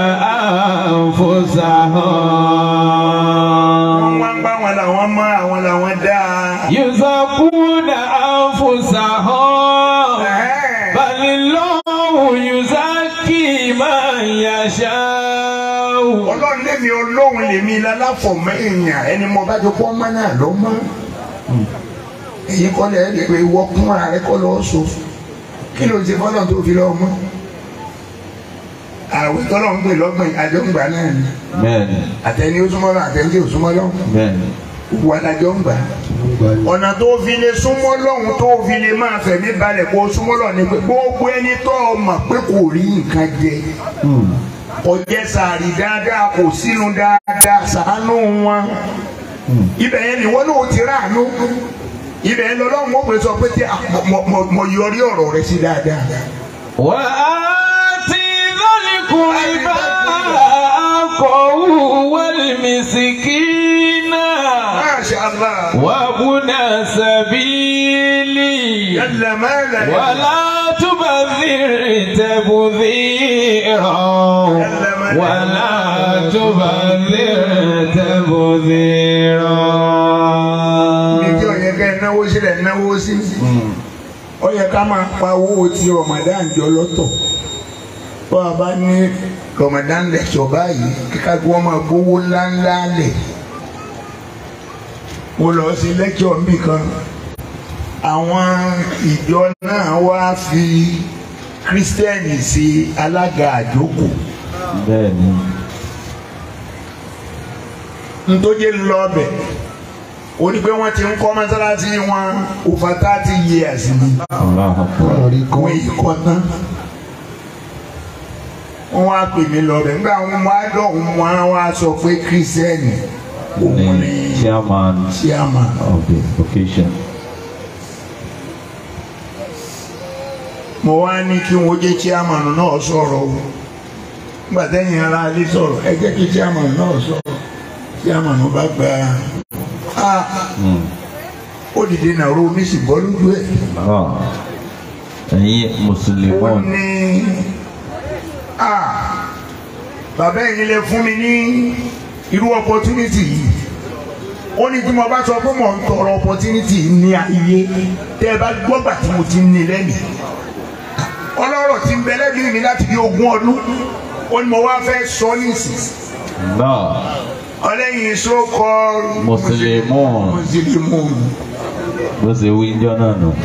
wọ́n أنفسهم wá ń bá wọn làwọn mọ́ àwọn làwọn dáa. يزكون أنفسهم Ẹ̀hẹ́n. بل الله يزكي من يشاء ọlọ́run lèmi ọlọ́run lèmi lálàfọ̀mọ́ èèyàn ẹni mo bá ti kọ́ ọmọ náà ló mọ́. èyí kọ́ lẹ́ lè pe ìwọ kún ara rẹ kọ́ lọ́ọ́ so kí ló ń ṣe fọ́lọ́n tó fi lọ́ọ́ mọ́. àwẹ̀ tọ́lọ̀ ń pè lọ́gbọ̀n àjọǹgbà náà ni bẹ́ẹ̀ni àtẹni ó súnmọ́ lọ àtẹni ó súnmọ́ lọ bẹ́ẹ̀ni wà lájọ ń gbà. ọ̀nà tó fi lè súnmọ́ lọ́hùn tó fi lè máa fẹ̀mí balẹ̀ kó súnmọ́ lọ ni pé gbogbo ẹni tó o mọ̀ pé kò rí nǹkan jẹ kò jẹ sàárì dáadáa kò sínú dáadáa ṣàánú wọn ibẹ̀ yẹn ni wọ́n náà ti ráàánú ibẹ̀ yẹn lọ́lọ́run ó pè sọ pé tí a- mo- mo- mo yọrí ọ̀rọ̀ rẹ sí dáadáa. وآت ذا القربى حقه والمسكين Masha Allah. وابن سبيلي Yalla mala. ولا تبذر تبذيرا ولا تبذر تبذيرا Ibi tí ó yẹ ká ẹ náwó sílẹ̀ náwó sí. Ó yẹ ká máa pa owó ti Ramadan jọ lọ́tọ̀. Bó a bá ní Ramadan lẹ́sọ̀ báyìí, kíkà kí wọ́n máa gbówó ńláńlá lẹ̀. Mo lọ sí lẹ́kṣọ̀ mi kan. Àwọn ìjọ náà wá fi Kírísítẹ́nì sí alága àjókòó. bẹ́ẹ̀ni Ntójé lọ bẹ̀. Ó ní pé wọ́n ti ń kọ́ mọ́sálásí wọn over thirty years ni. Allahu Akbar Ọ̀rí kan. wọ́n yìí kọ́ tán. wọ́n wá pè mí lọ bẹ̀ nígbà wọn wá dọ̀hún wọn wá sọ pé kírísítẹ́nì òun the ni chairman chairman. of the occasion mo wá ní kí wọ́n jẹ́ chairman náà sọ̀rọ̀ o nígbà tẹ́yìn ara alẹ́ sọ̀rọ̀ ẹ jẹ́ kí chairman náà sọ̀rọ̀ chairman bá gba a Mm. ó dìde nàró omi sì bọ́ lójú ẹ̀. Ah. ẹ̀yin ó mùsùlùmí ní a bàbá ẹ̀yin lè fún mi ní irú opportunity yìí ó ní tí mo bá sọ pé mo ń tọrọ opportunity ní ayé tẹ́ ẹ bá gbọ́gbà tí mo ti ń ní lẹ́mìí ọlọ́rọ̀ tí ń bẹ lẹ́mìí mi láti bí ogún ọdún ó ní mo wá fẹ́ sọ nísìsiyìí náà ọlẹ́yin so-called Mùsùlùmí. mùsùlùmí bó ṣe wí jọ náà nù.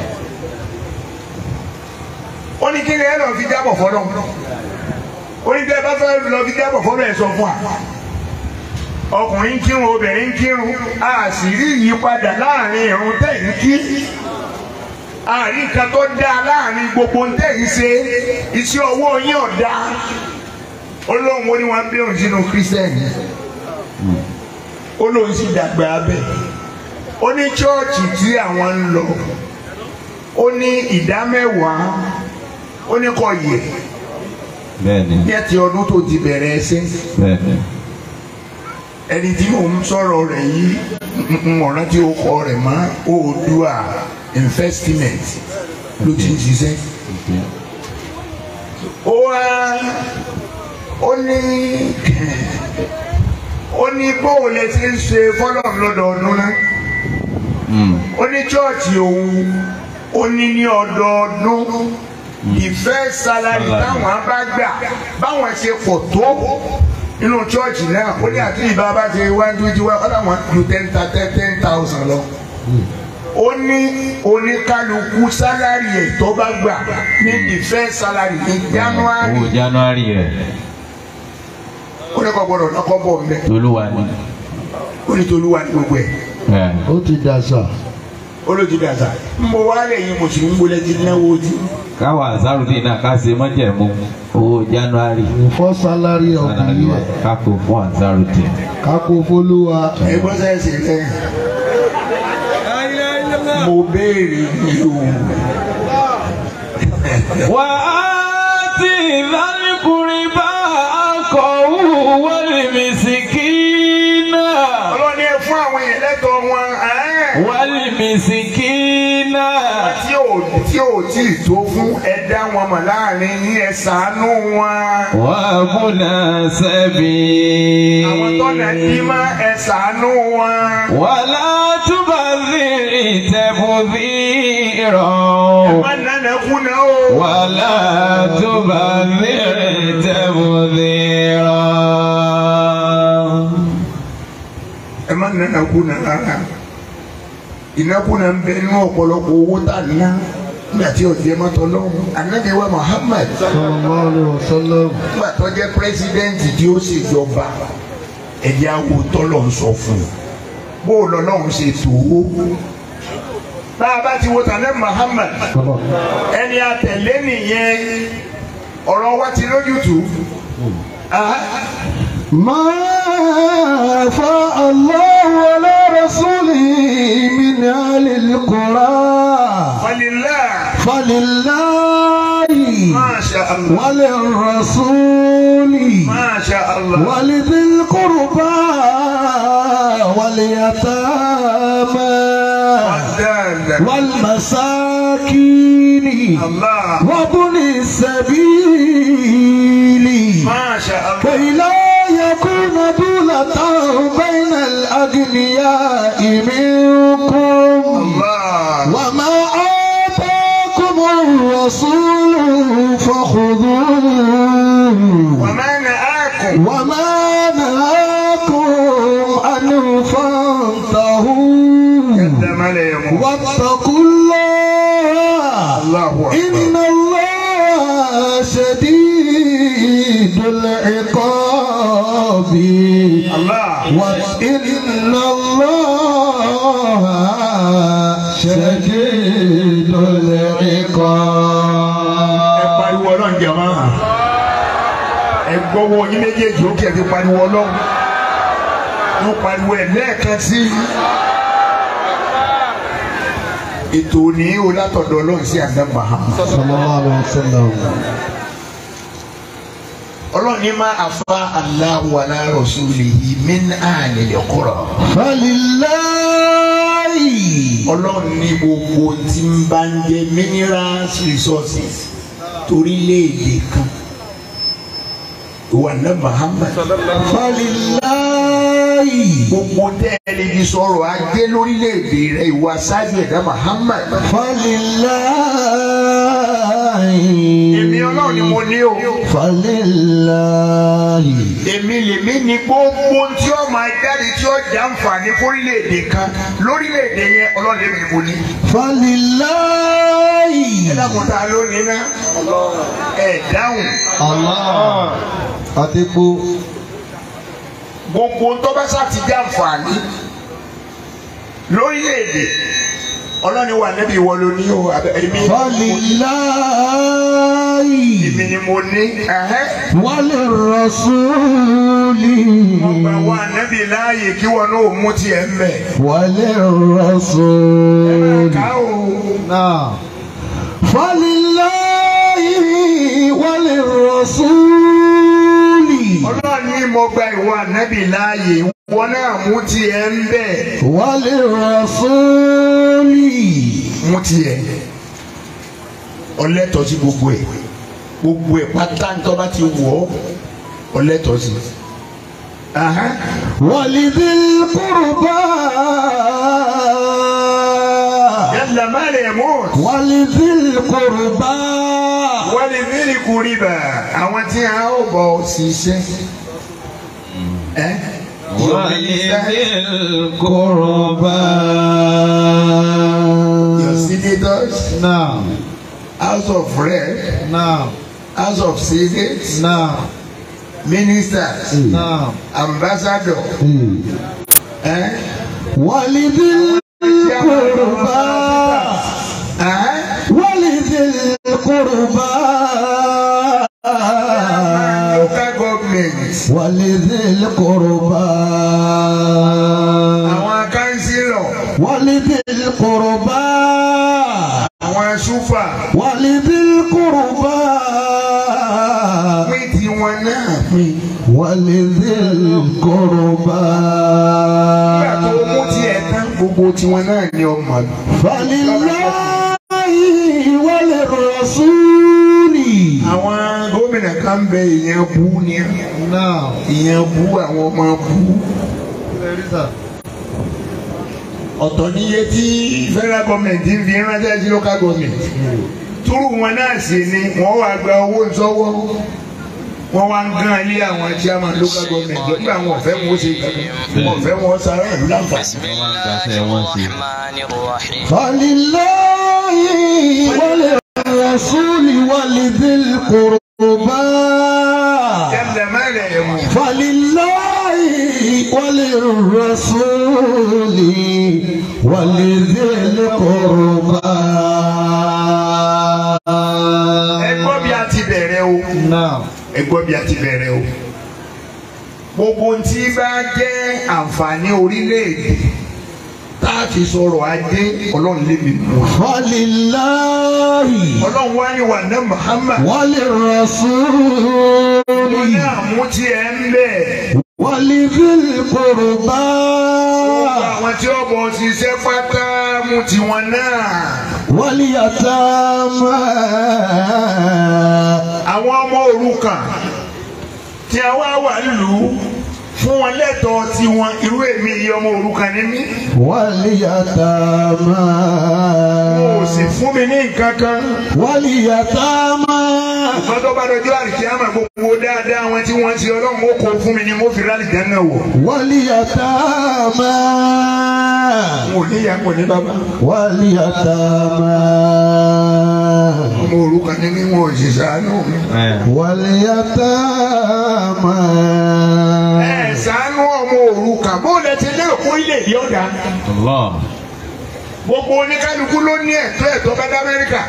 ó ní kí ni ẹ lọ fi jábọ̀ fọlọ́ ó ní kí ẹ bá fẹ́ lọ fi jábọ̀ fọlọ́ ẹ sọ fún wa ọkùnrin ń kírun obìnrin ń kírun a sì rí ìyípadà láàrin ìrun tẹ̀yìn kí àárín kan tó dáa láàrin gbogbo ń tẹ̀yìn ṣe iṣẹ́ ọwọ́ yín ọ̀dà ó lóun ó ní wọn bí òun sínú kírísítẹ́nì ó lóun sì dàgbà abẹ ó ní chọ́ọ̀chì tí àwọn ń lọ ó ní ìdá mẹ́wàá ó ní kò yẹ bẹ́ẹ̀ni ní ẹtì ọdún tó ti bẹ̀rẹ̀ ẹsẹ̀ bẹ́ẹ̀ni ẹni tí mò ń sọ̀rọ̀ rẹ̀ yìí ń ọ̀ràn tí ó kọ rẹ̀ mọ́ Oòduà investment ló ti ń ṣiṣẹ́. ó wá ó ní ó ní bóun lè ti ń ṣe fọlọ́n lọ́dọọdún náà Mm. ó ní chọ́ọ̀chì òun ó ní ní ọdọọdún ìfẹ́ salari Salary. táwọn bá gbà báwọn ṣe pọ̀ tó nínú chọ́ọ̀chì náà ó ní àti ìbá bá ṣe one twenty one ọ̀dà wọn ju ten ten thousand lọ. ó ní oníkálukú sálárì ẹ̀ tó bá gbà ní ìfẹ́ salari ní january owó january rẹ̀ ó ní kò gbọdọ̀ lọ́kọ́ bọ̀ mbẹ́ tolúwa ni. ó ní tolúwa ní gbogbo ẹ̀ Ẹ̀, Ó ti dàṣà. olójú dàda ń bọ̀ wálé yìí mùsùlùmí gbọ́dọ̀ ti náwó ojú. káwa azarudin náà ká ṣe mọ́jẹ̀mú owó january Ìfọ́ sálárì ọ̀gbìn salary wa yẹ. kákó fún azarudin. Kákó fólúwa. ẹgbọ́n sẹ́sẹ̀ lẹ́yìn. mo béèrè ní o. wà á ti ìdánilkùnrin bá akọ̀wé wọlé mìsìkínà ọlọ́ni ẹ fún àwọn yẹn lẹ́tọ̀ọ́ wọn. ẹ́ẹ̀. wọlé mìsìkínà. tí ò tí ò tí ì tó fún ẹ dá wọn mọ̀ láàrin yín ẹ ṣàánú wọn. wà á múná sẹ́bi. àwọn tọ́nà dí mọ́ ẹ ṣàánú wọn. wàlá túbà zìrì tẹ̀bùzì rọ̀. má nánà kúnà o. wàlá túbà zìrì tẹ̀bùzì rọ̀. ẹ má nánà kúnà rárá. ìnákúnà ń bẹ nínú ọ̀pọ̀lọpọ̀ owó tá a ná nígbà tí ọ̀jẹ̀ mọ́tò lọ́wọ́. Ànábì wa Muhammad Sallallahu alaihi wasallam. nígbà tó jẹ́ pírẹsidẹ́ǹtì tí ó ṣèjọba ẹ̀jẹ̀ awo tọ́lọ̀ ń sọ fún un bó o lọ lọ́hùn ṣe tó o. bá a bá ti wo tàlẹ́ Muhammad ẹni àtẹ̀lé nìyẹn ọ̀rọ̀ wa ti lójútùú. Ah, ما أفاء الله على رسوله من أهل القرى falillah فلله masha Allah وللرسول masha Allah ولذي القربى واليتامى dáadáa. والمساكين Allah. وابن السبيل Masha Allah. كي لا يكون دولة بين الأغنياء منكم Allah. وما آتاكم الرسول فخذوه وما نهاكم وما نهاكم عنه فانتهوا قدم لهم واتقوا الله الله إن أكبر الله شديد العقاب الله وإن الله شديد ẹ العقاب pariwo ọlọ́run jẹ̀mọ́ ẹ gbọ́wọ́ yín méjèèjì ó kí ẹ fi pariwo ọlọ́run mo pariwo ẹ lẹ́ẹ̀kan sí i ètò òní o látọ̀dọ̀ ọlọ́run sí àdá Muhammad صلى الله عليه وسلم ọlọ́run ní má afa Allahu ala rasulihi min ahlil qura فلله ọlọ́run ní gbogbo tí ń bá ń jẹ minerals resources torílẹ̀-èdè kan ìwà náà Muhammad. فلله gbogbo tẹ́lẹ̀ fi sọ̀rọ̀ ajé lórílẹ̀‐èdè rẹ̀ ìwà sáájú ẹ̀dá Muhammad. فلله èmi ọlọ́run ni mo ní o. فلله èmi lèmi ní gbogbo tí ó máa jáde tí ó jà ń fà ní fórílẹ̀‐èdè kan lórílẹ̀‐èdè yẹn ọlọ́run lèmi ni mo ní. فلله ẹ dákun tá a ló ní ná. ẹ dáhùn. الله àtìkú gbogbo tó bá sá ti jà ń fà ní lórílẹ̀‐èdè ọlọ́run wà níbi ìwọ ló ní o àbẹ- èmi فلله èmi ni mo ní. ẹ̀hẹ́. وللرسول ọgbà wa níbi láàyè kí wọn náà mú tiẹ̀ ń bẹ̀. وللرسول ká o. نعم فلله وللرسول ọlọ́run ní mo gba ìwọ ànábì láàyè wọn náà mú tiẹ̀ ń bẹ̀. وللرسول mú tiẹ̀ ọlẹ́tọ̀ sí gbogbo ẹ̀ gbogbo ẹ̀ pátá ń tọ́ bá ti wọ̀ ọ́ ọlẹ́tọ̀ sí. Aha. ولذي القربى yàtọ̀ má lè mú. ولذي القربى wọ́n lè fẹ́rẹ̀ kúrìbà àwọn tí a ó bọ̀ ṣiṣẹ́. ẹ́ ولذي القربى Your senators, نعم House of Rep, نعم House of Senate, نعم Ministers, نعم Ambassador, eh? ولذي القربى Eh? ولذي القربى Local government, ولذي القربى àwọn councillor, ولذي القربى àwọn súfà, ولذي القربى pín tiwọn náà pín. ولذي القربى Nígbà tó mú tiẹ̀ tán, gbogbo tiwọn náà ni ọmọ. فلله وللرسول Àwọn gómìnà kan bẹ ìyẹn bú ni نعم ìyẹn bú àwọn ọmọ bú. ọ̀tọ̀ níye tí federal government ń fi ránṣẹ́ sí local government túrú wọn náà sì ni wọ́n wá gba owó sọ́wọ́ wọ́n wá ń gán ilé àwọn chairman local government nígbà wọn ò fẹ́ wọn ó ṣe kankan wọn ò fẹ́ wọn sára ìlú láǹfààní. فلله وللرسول ولذي القربى yàtọ̀ mẹ́lẹ̀ ẹ̀mú فلله وللرسول ولذي القربى ẹ gbọ́ bí a ti bẹ̀rẹ̀ o نعم ẹ gbọ́ bí a ti bẹ̀rẹ̀ o gbogbo tí bá jẹ́ àǹfààní orílẹ̀-èdè tá a fi sọ̀rọ̀ ajé ọlọ́run lé mi mú فلله ọlọ́run wá ní wà ná Muhammad. وللرسول Wọ́n ní àmú tí ẹ ń bẹ̀. ولذي القربى àwọn tí ó bọ̀ ṣiṣẹ́ pátá mú tiwọn náà. واليتامى àwọn ọmọ òrukàn tí a wá wà lù ú fún wọn lẹ́tọ̀ọ́ tiwọn irú èmi yìí ọmọ òrukàn ni mí. واليتامى kò sì fún mi ní nǹkan kan. واليتامى wọ́n tó bá dọjọ́ àlìkíyàmà gbogbo dáadáa wọn tí wọ́n ń ṣe ọlọ́run ó kó fún mi ni mo fi rálì jẹ́ náà wọ̀. واليتامى n ò ní ìyá kò ní bàbá. واليتامى ọmọ òrukàn ni mí wọn ò sì ṣàánú mi. واليتامى ẹ ṣàánú ọmọ òrukàn bó lẹ ti lérò kó ilé ìdí ọ̀dà. Allah. gbogbo oníkálukú ló ní ẹ̀tọ́ ẹ̀tọ́ bá dá Amẹ́ríkà.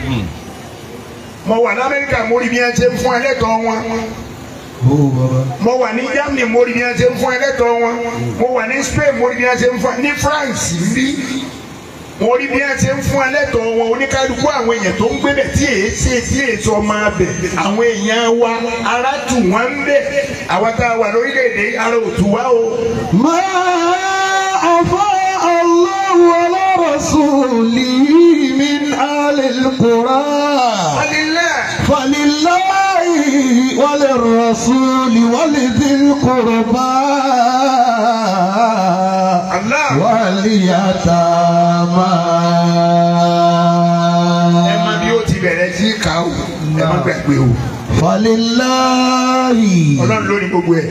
mo wà ní Amẹ́ríkà mo rí bí wọ́n ṣe ń fún ẹlẹ́tọ̀ọ́ wọn. mo wà ní Germany mo rí bí wọ́n ṣe ń fún ẹlẹ́tọ̀ọ́ wọn. mo wà ní Spain mo rí bí wọ́n ṣe ń fún ní France bí mo rí bí wọ́n ṣe ń fún ẹlẹ́tọ̀ọ́ wọn oníkálukú àwọn èèyàn tó ń gbé bẹ̀ tí èé ṣe tí èé sọ máa bẹ̀ àwọn èèyàn wa ara tù wọ́n ń bẹ̀ àwa tá a wà lórílẹ̀‐èdè ara ò tù wá o. ما أفاء الله على رسوله من آل القرى alilẹ́ فلله وللرسول ولذي القربى Allah واليتامى ẹ má bí ó ti bẹ̀rẹ̀ sí ká o ẹ má gbàgbé o فلله ọlọ́run ló ní gbogbo ẹ̀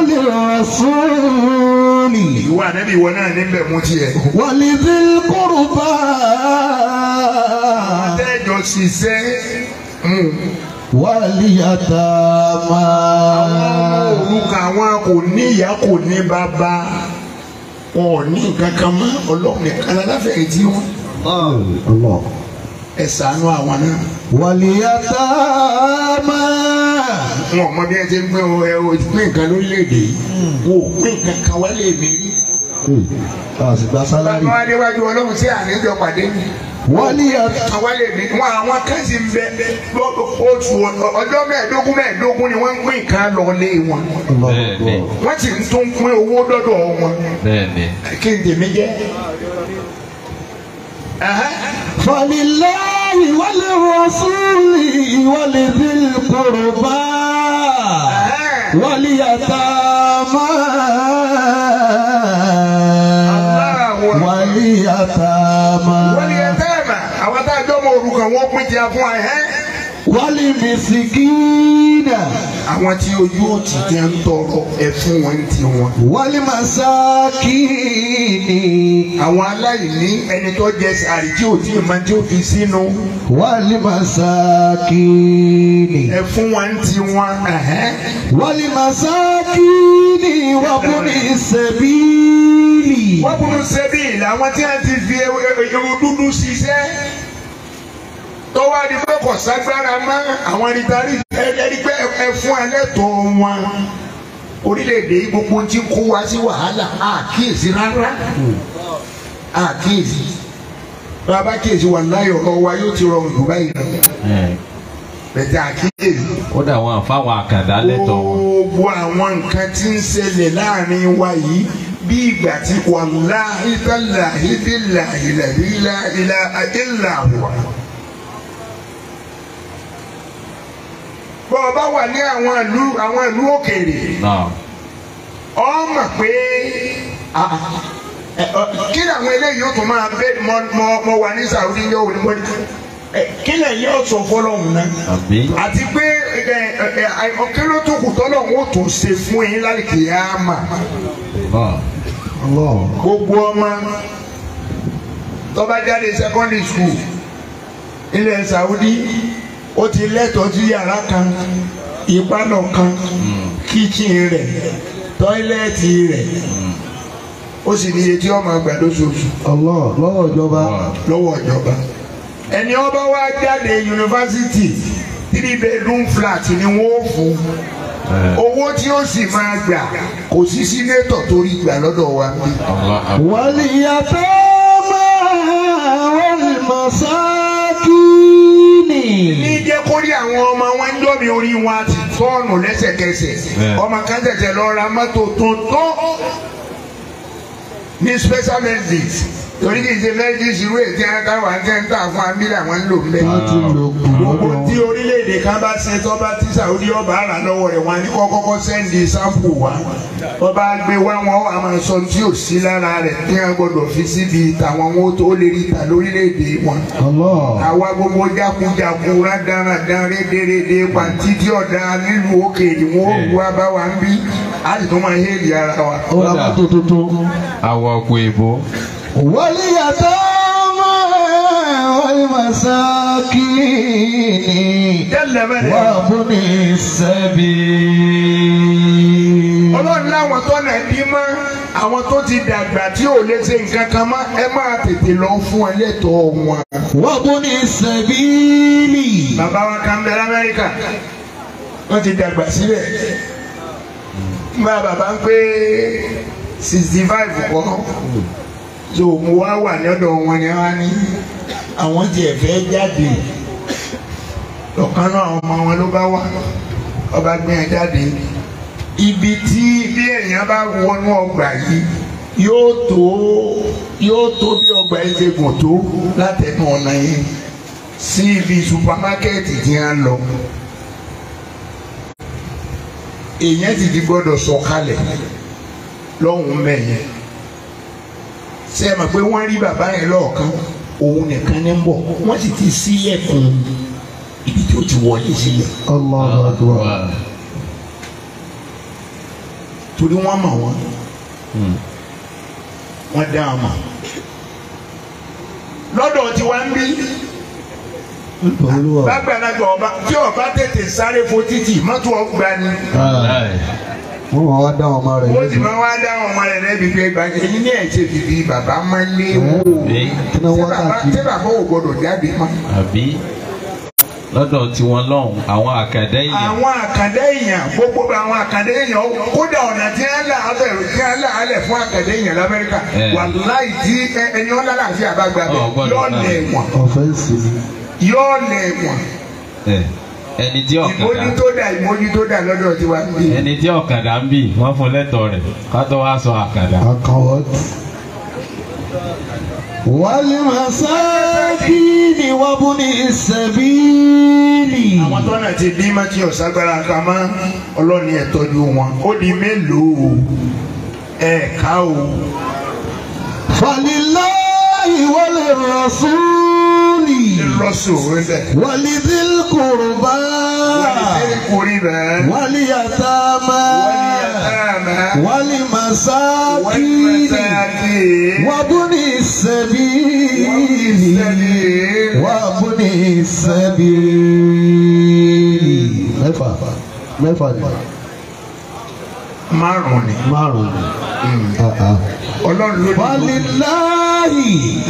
وللرسول ìwọ ànábì ìwọ náà níbẹ̀ mú tiẹ̀. ولذي القربى tẹ́jọ ṣiṣẹ́ mú واليتامى orúkọ àwọn kò ní ìyá kò ní bàbá wọn ò ní nǹkan kan mọ́ ọlọ́run nìkan aláfẹ̀ẹ́ tí wọ́n الله ẹ ṣàánú àwọn náà واليتامى wọn ò mọ bí ẹ ti ń pín o ẹ o pín nǹkan lórílẹ̀‐èdè yìí wọn ò pín nǹkan kan wálé mi rí. àsìgbà sálárì bàbá adéwájú ọlọ́run sí àníjọ pàdé mi. واليتامى kan wálé mi wọn àwọn kan sì ń bẹ lọ- oṣù ọjọ́ mẹ́ẹ̀ẹ́dógún mẹ́ẹ̀ẹ́dógún ni wọ́n ń pín nǹkan lọ lé wọn Bẹ́ẹ̀ni. wọ́n sì ń tún pín owó dọ́dọ̀ wọn. Bẹ́ẹ̀ni. kí n tèmi jẹ́. Ẹ̀hẹ́. فلله وللرسول ولذي القربى Ẹ̀hẹ́. واليتامى Allahu Akbar. واليتامى wọ́n ní ẹ̀tẹ́ ẹ̀mà àwọn tá a jọ mọ orúkọ wọn pín ti fún ẹ ẹ́. والمسكين àwọn tí ojú òtí ti ń tọrọ ẹ fún wọn ti wọn. والمساكين àwọn aláìní ẹni tó jẹ sàárì tí ò tí ì máa tí ó fi sínú والمساكين ẹ fún wọn ti wọn. Ẹ̀hẹ́. والمساكين وابن السبيل wọ́n kúrú sẹ́bí làwọn tí wọ́n ti fi irun dúdú ṣiṣẹ́ tó wá di pé kò ságbára mọ́ àwọn rìtárì ẹ̀ẹ́dẹ́rì pé ẹ fún ẹlẹ́tọ̀ọ́ wọn orílẹ̀-èdè yìí gbogbo ti kó wa sí wàhálà àkíyèsí rárá àkíyèsí bàbá kíyèsí wà láyọ̀ ọ̀rọ̀ wa yóò ti rọrùn jù báyìí lọ Ẹ̀, bẹ̀tẹ̀ àkíyèsí Ó dà wọn àfáwọn àkàndá lẹ́tọ̀ wọn. gbogbo àwọn nǹkan tí ń ṣẹlẹ̀ láàrin wa yìí bí ìgbà tí wàláhí tàláhí bíláhí làhílá ilá ìlàwà. bọ́ ọ bá wà ní àwọn ìlú àwọn ìlú òkèèrè Náà. ọ mọ̀ pé ah, ẹ, ọ, kí làwọn eléyìí ó tún máa bẹ mọ mọ mọ wà ní Saudi yóò ní mọ́ ẹ, kí lẹ́yìn ọ̀sọ̀ fọlọ́hún náà Àbí? àti pé ẹ ẹ ẹ ọkẹ ló tó kù tọ́lọ̀ ń tó ṣe fún yín lálùkì yá mà Allah. gbogbo ọmọ tó bá jáde secondary school ilẹ̀ Saudi ó ti lẹ́tọ̀ọ́ sí yàrá kan ìpalọ̀ kan kíchìn rẹ̀ tọ́ílẹ̀tì rẹ̀ ó sì ní iye tí ọmọ àgbà lóṣooṣù Allah lọ́wọ́ ìjọba lọ́wọ́ ìjọba ẹni ọba wa jáde yunifásitì three bedroom flat ni wọ́n ó fún Ẹ̀, owó tí ó sì máa gbà kò sí sínétọ̀ torí gbà lọ́dọ̀ wa bí. Allah Akbar. واليتامى والمساكين ní jẹ́ jẹ́ kó rí àwọn ọmọ wọn ń dọ́mi orí wọn àti tọ́ọ̀nù lẹ́sẹ̀kẹsẹ̀ Bẹ́ẹ̀. ọmọ kan tẹ̀tẹ̀ lọ ra mọ́tò tuntun ní special medicines torí kì í ṣe medicines irú ètí àtàwọn akẹ́ńtà fún abílẹ̀ àwọn ń lò ń bẹ̀. wọ́n ti lò kù gbogbo lọ́dọ̀ tí orílẹ̀-èdè kan bá ṣe tó bá tí Saudi ọba ara lọ́wọ́ rẹ̀ wọn á ní kọ́ kọ́kọ́ sẹ́ndì sáǹpù wá wọ́n bá gbé wá wọn wà máa sọ tí ò sí lára rẹ̀ tí wọ́n gbọ́dọ̀ fi síbi tàwọn wọn tó lè rí ta lórílẹ̀-èdè wọn Allah àwa gbogbo jákujáku rádaràdán rédèrèdè pàǹtí tí ọ̀dà nílùú òkèèrè wọn ò wá bá wa ń bí a sì tún máa hélì ara wa. ó ra mọ́tò tuntun. àwọ̀ ọ̀pọ̀ èbó. wọ́lì yàtọ̀ mọ́ wọ́lì masakini tẹ́lẹ̀ bẹ́ẹ̀ wà fún ní sẹ́bi. ọlọ́run láwọn tó nà bí mọ́ àwọn tó ti dàgbà tí ò lè ṣe nǹkan kan mọ́ ẹ máa tètè lọ fún ẹ lẹ́tọ̀ọ́ wọn. wà fún ní sẹ́bíìlì. bàbá wa kan bẹ lamẹ́ríkà wọ́n ti dàgbà síbẹ̀ nígbà bàbá ń pé sixty five kọ́ so mo wá wà lọ́dọ̀ wọn ni wọ́n á ní àwọn tiẹ̀ fẹ́ jáde ọ̀kan náà àwọn ọmọ wọn ló bá wà ọba gbé yẹn jáde ibi tí bí èèyàn bá wọnú ọgbà yìí yóò tó yóò tó bí ọgbà yìí ṣe gùn tó látẹnu ọ̀nà yìí sí ibi supamákẹ́ẹ̀tì tí a ń lọ èèyàn sì ti gbọ́dọ̀ sọ̀kalẹ̀ lọ́hùn-ún mẹ́yẹn ṣé ẹ mọ̀ pé wọ́n rí bàbá yẹn lọ́ọ̀kan òun nìkan ní ń bọ̀ wọ́n sì ti sílẹ̀kùn ibi tí ó ti wọlé sílẹ̀ Allahu akbar. torí wọ́n mọ̀ wọ́n wọ́n dá wọn mọ̀ lọ́dọ̀ tí wọ́n ń bí Olúwa. lágbàlagbà ọba tí ọba tètè sáré fo títì mọ́tò ọgbà ni wọ́n máa wá dá ọmọ rẹ̀ ó sì lẹ́bi. máa wá dá wọn ọmọ rẹ̀ lẹ́bi pé gbàgbé èyí ní ẹ̀jẹ̀ bìbí bàbá máa lé wò ó kí ni wọ́n Ṣé bàbá- káàkiri. ṣé bàbá ò gbọdọ̀ jáde mọ́. àbí lọ́dọ̀ tiwọn lọ́hùn àwọn àkàdá èèyàn àwọn àkàndé èèyàn gbogbo àwọn àkàndé èèyàn kódà ọ̀nà tí wọ́n là á bẹ̀rù tí wọ́n là á lẹ̀ fún àkàndé èèyàn lamẹ́ríkà Eh. wàláì tí ẹ- ẹni wọn lálàáfíà bá gbà Ọ̀, bẹ́ẹ̀ gbọ́dọ̀ yóò náà. lẹ̀ wọ̀n ọ̀fẹ́ǹsì ni. yóò lẹ̀ wọ̀n ẹ̀, ẹni tí ọ̀kadà ìmójútó dà ìmójútó dà lọ́dọ̀ tiwa bí. ẹni tí ọ̀kadà ń bì wọ́n fún lẹ́tọ̀ọ́ rẹ̀ ká tó wá sọ àkàdá. akawat. wàlí masakini wàbúni sẹ́bíìlì. àwọn tọ́nà ti dín mọ́tì ọ̀ságbára ká mọ́ ọlọ́ni ẹ̀ tọ́jú wọn ó di mélòó ẹ̀ ká o. falilahi wàlí rasúlì. lọ́sọ̀ rẹ̀ wàlí dilkurba. wàlí kúrí rẹ̀ wàlí yatama. wàlí yàtàmà wàlí wàlí masakini. mẹ́sàkì wàbúni sẹ́bíìlì. sẹ́lẹ̀ wàbúni sẹ́bíìlì. mẹ́fà mẹ́fà ni márùn ni márùn ni. Ah, ah. ọlọ́run ló ní walilahi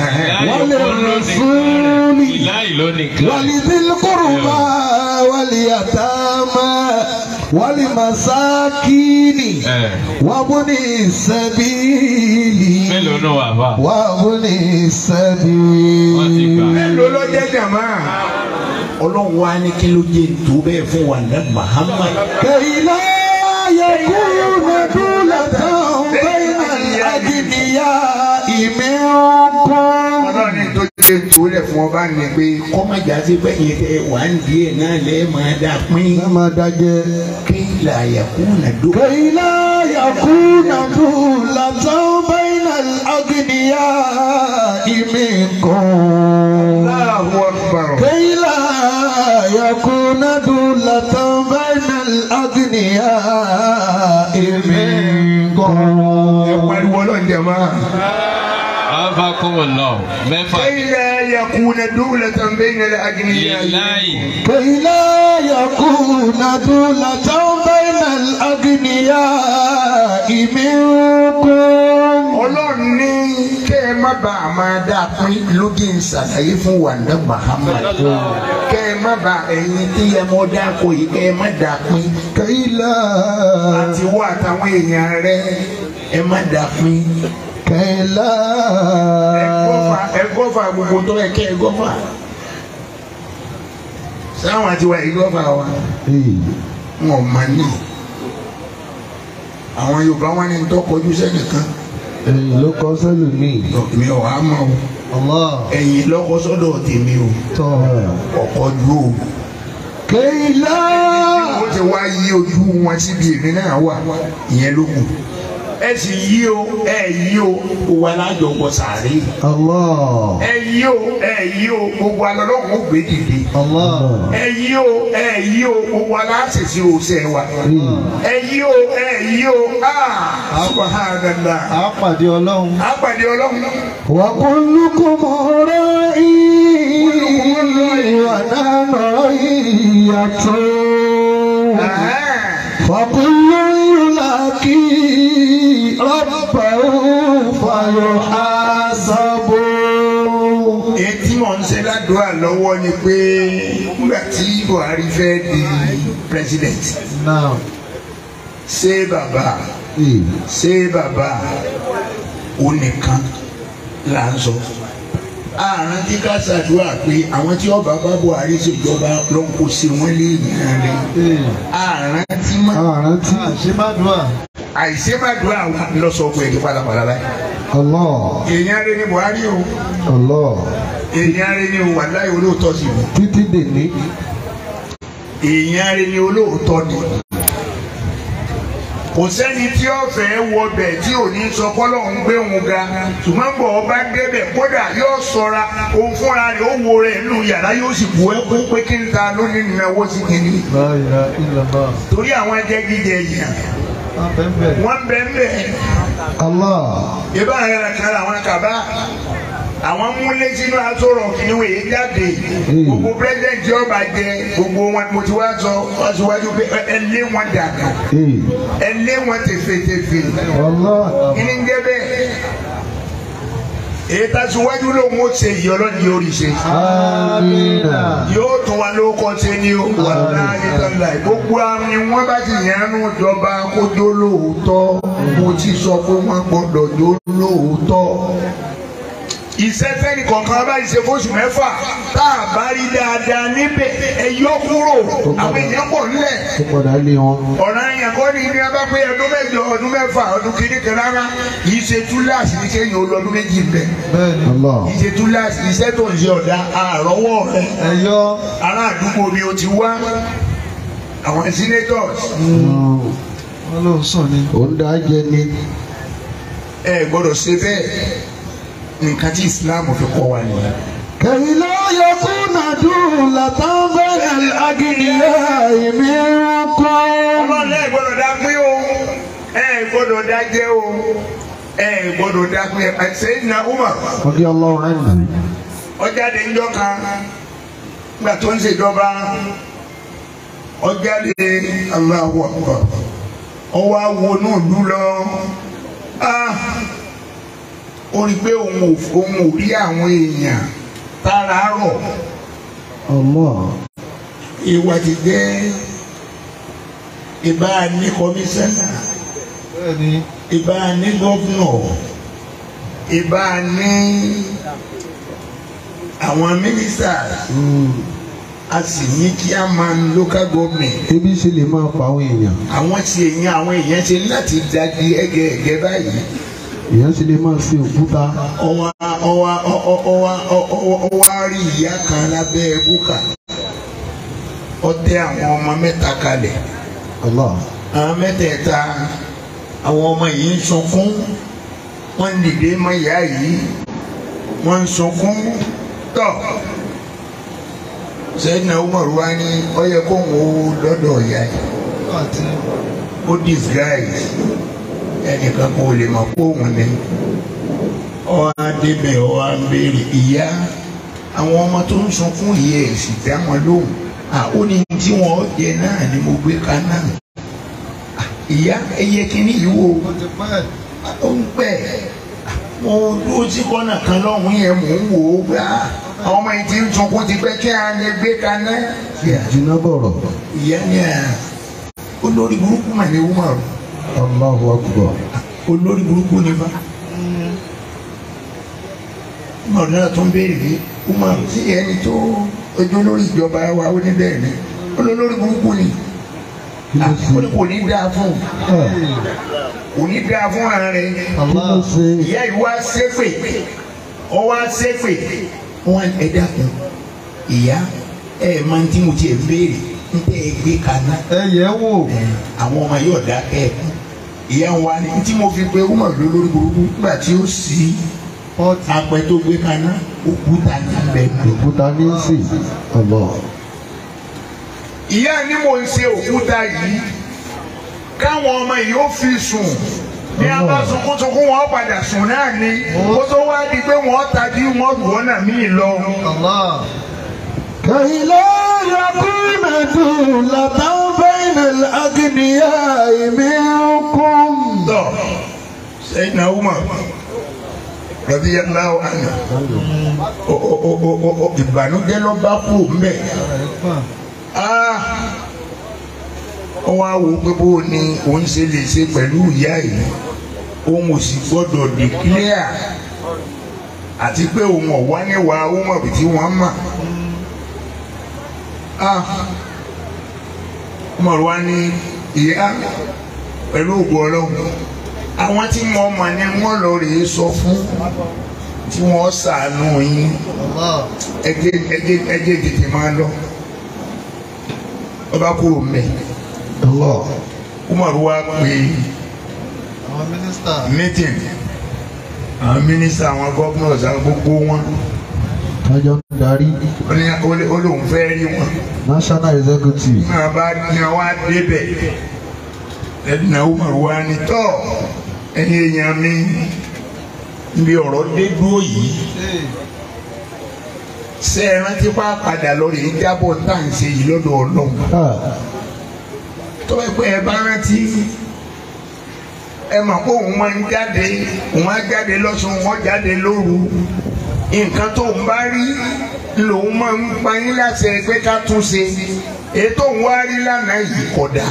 walirasuli láì lónìí kan. walidilkurba waliyatama walimasakini ẹ̀, wabuni sabili mélòó náà wà fà. wabuni wọ́n ti gbà. sabili. mélòó ló jẹ́ jàmá ọlọ́run wa ní kí ló jẹ́ tó bẹ́ẹ̀ fún wa ní Muhammad kayila yakuna dulatan bayna al-agniya minkum. ọlọ́run ní tó jẹ́ tó lẹ̀ fún ọba ní pé kọ́mọ̀jà sí bẹ́yẹn tẹ wà ń di ẹ̀ náà lẹ́ẹ̀ máa dà pín ẹ máa dájẹ́. kí làyàkú nà dó. كي لا يكون دولة بين الأغنياء منكم Allahu Akbar. كي لا يكون دولة بين الأغنياء منكم pariwo ọlọ́run jàmá. afakumullah mẹ́fà. كي لا يكون دولة بين الأغنياء láì كي لا يكون دولة بين الأغنياء منكم ọlọ́run ní kẹ́ ẹ má bàa máa dá pín lóge ń ṣàlàyé fún wàndà Muhammad kẹ́ ẹ má bàa ẹ̀yin tí ẹ mọ́ dá kó yìí kẹ́ ẹ má dá pín كي لا àti wọ́ àtàwọn èèyàn rẹ ẹ má dá pín كي لا ẹ gọ́fà ẹ gọ́fà gbogbo tó yẹ kẹ́ ẹ gọ́fà sáwọn àti wa yìí lọ́fà wa Ee. wọn ò máa ní àwọn Yorùbá wọn ní tó kọjú sẹ́nìkan Ẹ̀yìn ló kọ́ sẹ́lù mi. mi ò wá mọ̀ o Allah. ẹ̀yìn lọ́kọ́ sọ́dọ̀ tèmi o Tọ́. ọ̀kọ́ ju o. Kéyìlá. wọ́n ti wá yí ojú wọn síbi èmi náà wà ìyẹn ló kù. ẹ sì yí o ẹ yí o gbogbo alájọ wọ sàárè. Allah. ẹ yí o ẹ yí o gbogbo alọ́lọ́run ó gbé dìde. Allah. ẹ yí o ẹ yí o gbogbo aláṣẹṣe òṣè wa. ẹ yí o ẹ yí o aa subhanallah. A pàdé Ọlọ́run. àpàdé ọlọ́run. Wa kullukum ra'i wa nahnu ra'iyyatun. Fa kullu yulaqi rabbahu fayuhasabu. etí mọ̀ ń ṣe ládùúgbà lọ́wọ́ ni pé nígbà tí Buhari fẹ́ di president Now. ṣé bàbá Ee. ṣé bàbá òun nìkan là ń sọ àrùn tí ká ṣàdúrà pé àwọn tí ọba bá Buhari ṣèjọba ló ń kó sí wọn lé ìyá rẹ Ee. àrùn tí má Àrántí. Àṣemádùá. àìsèmàdúrà wa lọ́sọ̀gbọ̀ ẹ̀dí padàpadà báyìí Allah. èèyàn rẹ ni Buhari o Allah. èèyàn rẹ ni o wàláhì olóòótọ́ sí i Títí dèní. èèyàn rẹ ni olóòótọ́ ni kò sẹ́ni tí ó fẹ́ wọbẹ̀ tí ò ní sọ kọ́lọ̀ ń gbé òun ga ṣùgbọ́n bọ̀ ọba débẹ̀ kódà yóò sọra òun fúnra rẹ̀ ó wo rẹ̀ nínú yàrá yóò sì bu ẹkún pé kí n ta lónìí ìnáwó sí kìíní. La ilaha illallah. torí àwọn jẹ́gídẹ̀ yàn Abẹ́bẹ́. wọ́n bẹ̀ ń bẹ̀ Allah. ìbá rẹ̀ kan àwọn kàbá àwọn múlé sínú asọ̀rọ̀ kìíní wòye jáde gbogbo pírẹsidẹ̀ntì ọba jẹ gbogbo wọn mo ti wá sọ wá síwájú pé ẹ lé wọn dàgbà Ee. ẹ lé wọn tẹfẹtẹfẹ Allah. kí ni ń jẹ bẹ́ẹ̀ èyí tá a síwájú lòun ó ṣe yìí ọlọ́ni yóò rí ṣe Amina. yóò tún wa lóko ṣe ni ó wà láàyè tọ́lá gbogbo àwọn ni wọ́n bá ti yànnú ìjọba kójó lóòótọ́ mo ti sọ pé wọ́n gbọ́dọ̀ jó lóòótọ́ iṣẹ́ fẹ́ni kọ̀ọ̀kan bá ṣe fóṣù mẹ́fà tá a bá rí dáadáa níbẹ̀ ẹ yọ kúrò àwọn èèyàn pọ̀ nílẹ̀ Ó padà lé wọn. ọ̀ràn yẹn kọ́ ni ní abá pé ọdún mẹ́jọ ọdún mẹ́fà ọdún kìíní kan rárá yìí ṣe túláàsì ní kéèyàn ó lọ ọdún méjì bẹ́ẹ̀ Bẹ́ẹ̀ni. Allah. yìí ṣe túláàsì iṣẹ́ tó ń ṣe ọ̀dà àrọ́wọ́ rẹ̀ Ẹyọ. ará àdúgbò mi ò ti wá àwọn senators Wọ́n ló ń sùn ni. Ó ń dá jẹ ni. ẹ gbọ́dọ̀ ṣe bẹ́ẹ̀ nǹkan tí Islam fi kọ́ wa nìyẹn. كي لا يكون دولة بين الأغنياء منكم ọlọ́run ẹ gbọ́dọ̀ dá pín o ẹ gbọ́dọ̀ dá jẹ́ o ẹ gbọ́dọ̀ dá pín ẹ Sayyidina Umar رضي الله عنه ọjáde ńjọ́ kan nígbà tó ń ṣèjọba ọjáde Allahu Akbar ọwọ́ awonú ìlú lọ Ah, ó rí i pé òun ò òun ò rí àwọn èèyàn tára rọ̀ الله ìwà ti jẹ́ ìbá ní kọmíṣánná bẹ́ẹ̀ni ìbá ní gọ́fúnọ̀ ìbá ní àwọn mínísítà a sì ní kí a máa ń local government ebi ṣe lè máa pa àwọn èèyàn àwọn tí èèyàn àwọn èèyàn ṣe láti dagi ẹgẹẹgẹ báyìí èèyàn ṣe lè máa ṣe òkúta ọwọ́ ọwọ́ ọwọ́ ọwọ́ ọwọ́ rí ìyá kan lábẹ́ búkà ọtẹ àwọn ọmọ mẹ́ta kalẹ̀ Allah àwọn mẹ́tẹ̀ẹ̀ta àwọn ọmọ yìí ń sunkún wọ́n ń dìde mọ́ ìyá yìí wọ́n ń sunkún tọ̀ sẹ́yìn Umar wa ní ó yẹ kó ń wo lọ́dọ̀ ìyá yìí àti ó disguise ẹnìkan kò lè mọ̀ pé òun ni ọ á débẹ̀ ọ á ń béèrè ìyá àwọn ọmọ tó ń sunkún yìí ẹ̀ sì dá wọn lóhùn à ó ní tí wọ́n jẹ náà ni mo gbé kaná À, ìyá ẹyẹ kínní yìí wò ó ti pẹ́ ó ń pẹ́ mo dúró sí kọ́nà kan lọ́hùn yẹn mò ń wò ó gbà àwọn ọmọ yìí ti ń sunkún ti pẹ́ kí a lè gbé kaná jìnnà bọ̀rọ̀ ìyá ni à olórí burúkú mà ní Umar Allahu Akbar olórí burúkú ni fa Umar náà tún béèrè pé Umar sí ẹni tó ojú olórí ìjọba wa ó ní bẹ́ẹ̀ ni olólórí burúkú ni ó ní kò ní dáa fún kò ní dáa fún ara rẹ kí ló ṣe ìyá yìí wá ṣépè ọ wá ṣépè wọn ẹ dákun ìyá ẹ máa ń tí mo tiẹ̀ béèrè ń tẹ́ ẹ gbé kaná ẹ yẹ̀ wò àwọn ọmọ yóò dá kẹ́ẹ̀kú ìyá wa ni tí mo fi pe ọmọ ìlú lórí burúkú nígbà tí ó sì pọ́ọ̀tì apẹ tó gbé kaná òkúta ní abẹ náà. òkúta ní í sè ọ̀bọ̀ ìyá ni mo ń ṣe òkúta yìí káwọn ọmọ yìí ó fi sùn ní abá sunkúnsunkún wọn padà sùn náà ni kó tó wá di pé wọn tají wọn gbọ́nà míì lọ. كي لا يكون دولة بين الأغنياء منكم tọ sẹ́yìn náà wúmọ rọbí yàrá àná o o o o o o ìbànújẹ́ ló bá kú mbẹ ah ó wá wo pé bó ni òun ṣe lè ṣe pẹ̀lú ìyá yìí òun ò sì gbọ́dọ̀ declare àti pé òun ọ̀wá níwà òun ọ̀bì tí wọ́n mọ̀ ah ọmọ rẹ wá ní ìyá pẹ̀lú ògùn ọlọ́run àwọn tí wọ́n mọ̀ ni wọ́n lọ rèé sọ fún tí wọ́n ṣàánú yín ẹgbẹ́ ẹgbẹ́ ẹgbẹ́ tètè máa lọ ọba kúrò mẹ́ الله Umar wa pè àwọn mínísítà meeting àwọn mínísítà àwọn gọ́fúnọ̀sì àwọn gbogbo wọn tájọ́ ń darí ó ní ó lé- ó lóun fẹ́ rí wọn national executive náà bá ní wá débẹ̀ ẹ̀dínà Umar wa ní tọ́ ẹ̀yin èèyàn mi níbi ọ̀rọ̀ dé dúró yìí ṣe é rántí pa padà lórí ìjábọ̀ tá à ń ṣe yìí lọ́dọ̀ ọlọ́run Ah, tó bá pẹ́ ẹ bá rántí ẹ mọ̀ pé òun máa ń jáde òun á jáde lọ́sùn wọ́n jáde lóru nǹkan tó ń bá rí lòun máa ń pa yín láṣẹ pé ká tún ṣe èyí tó ń wá rí lánàá yìí kódà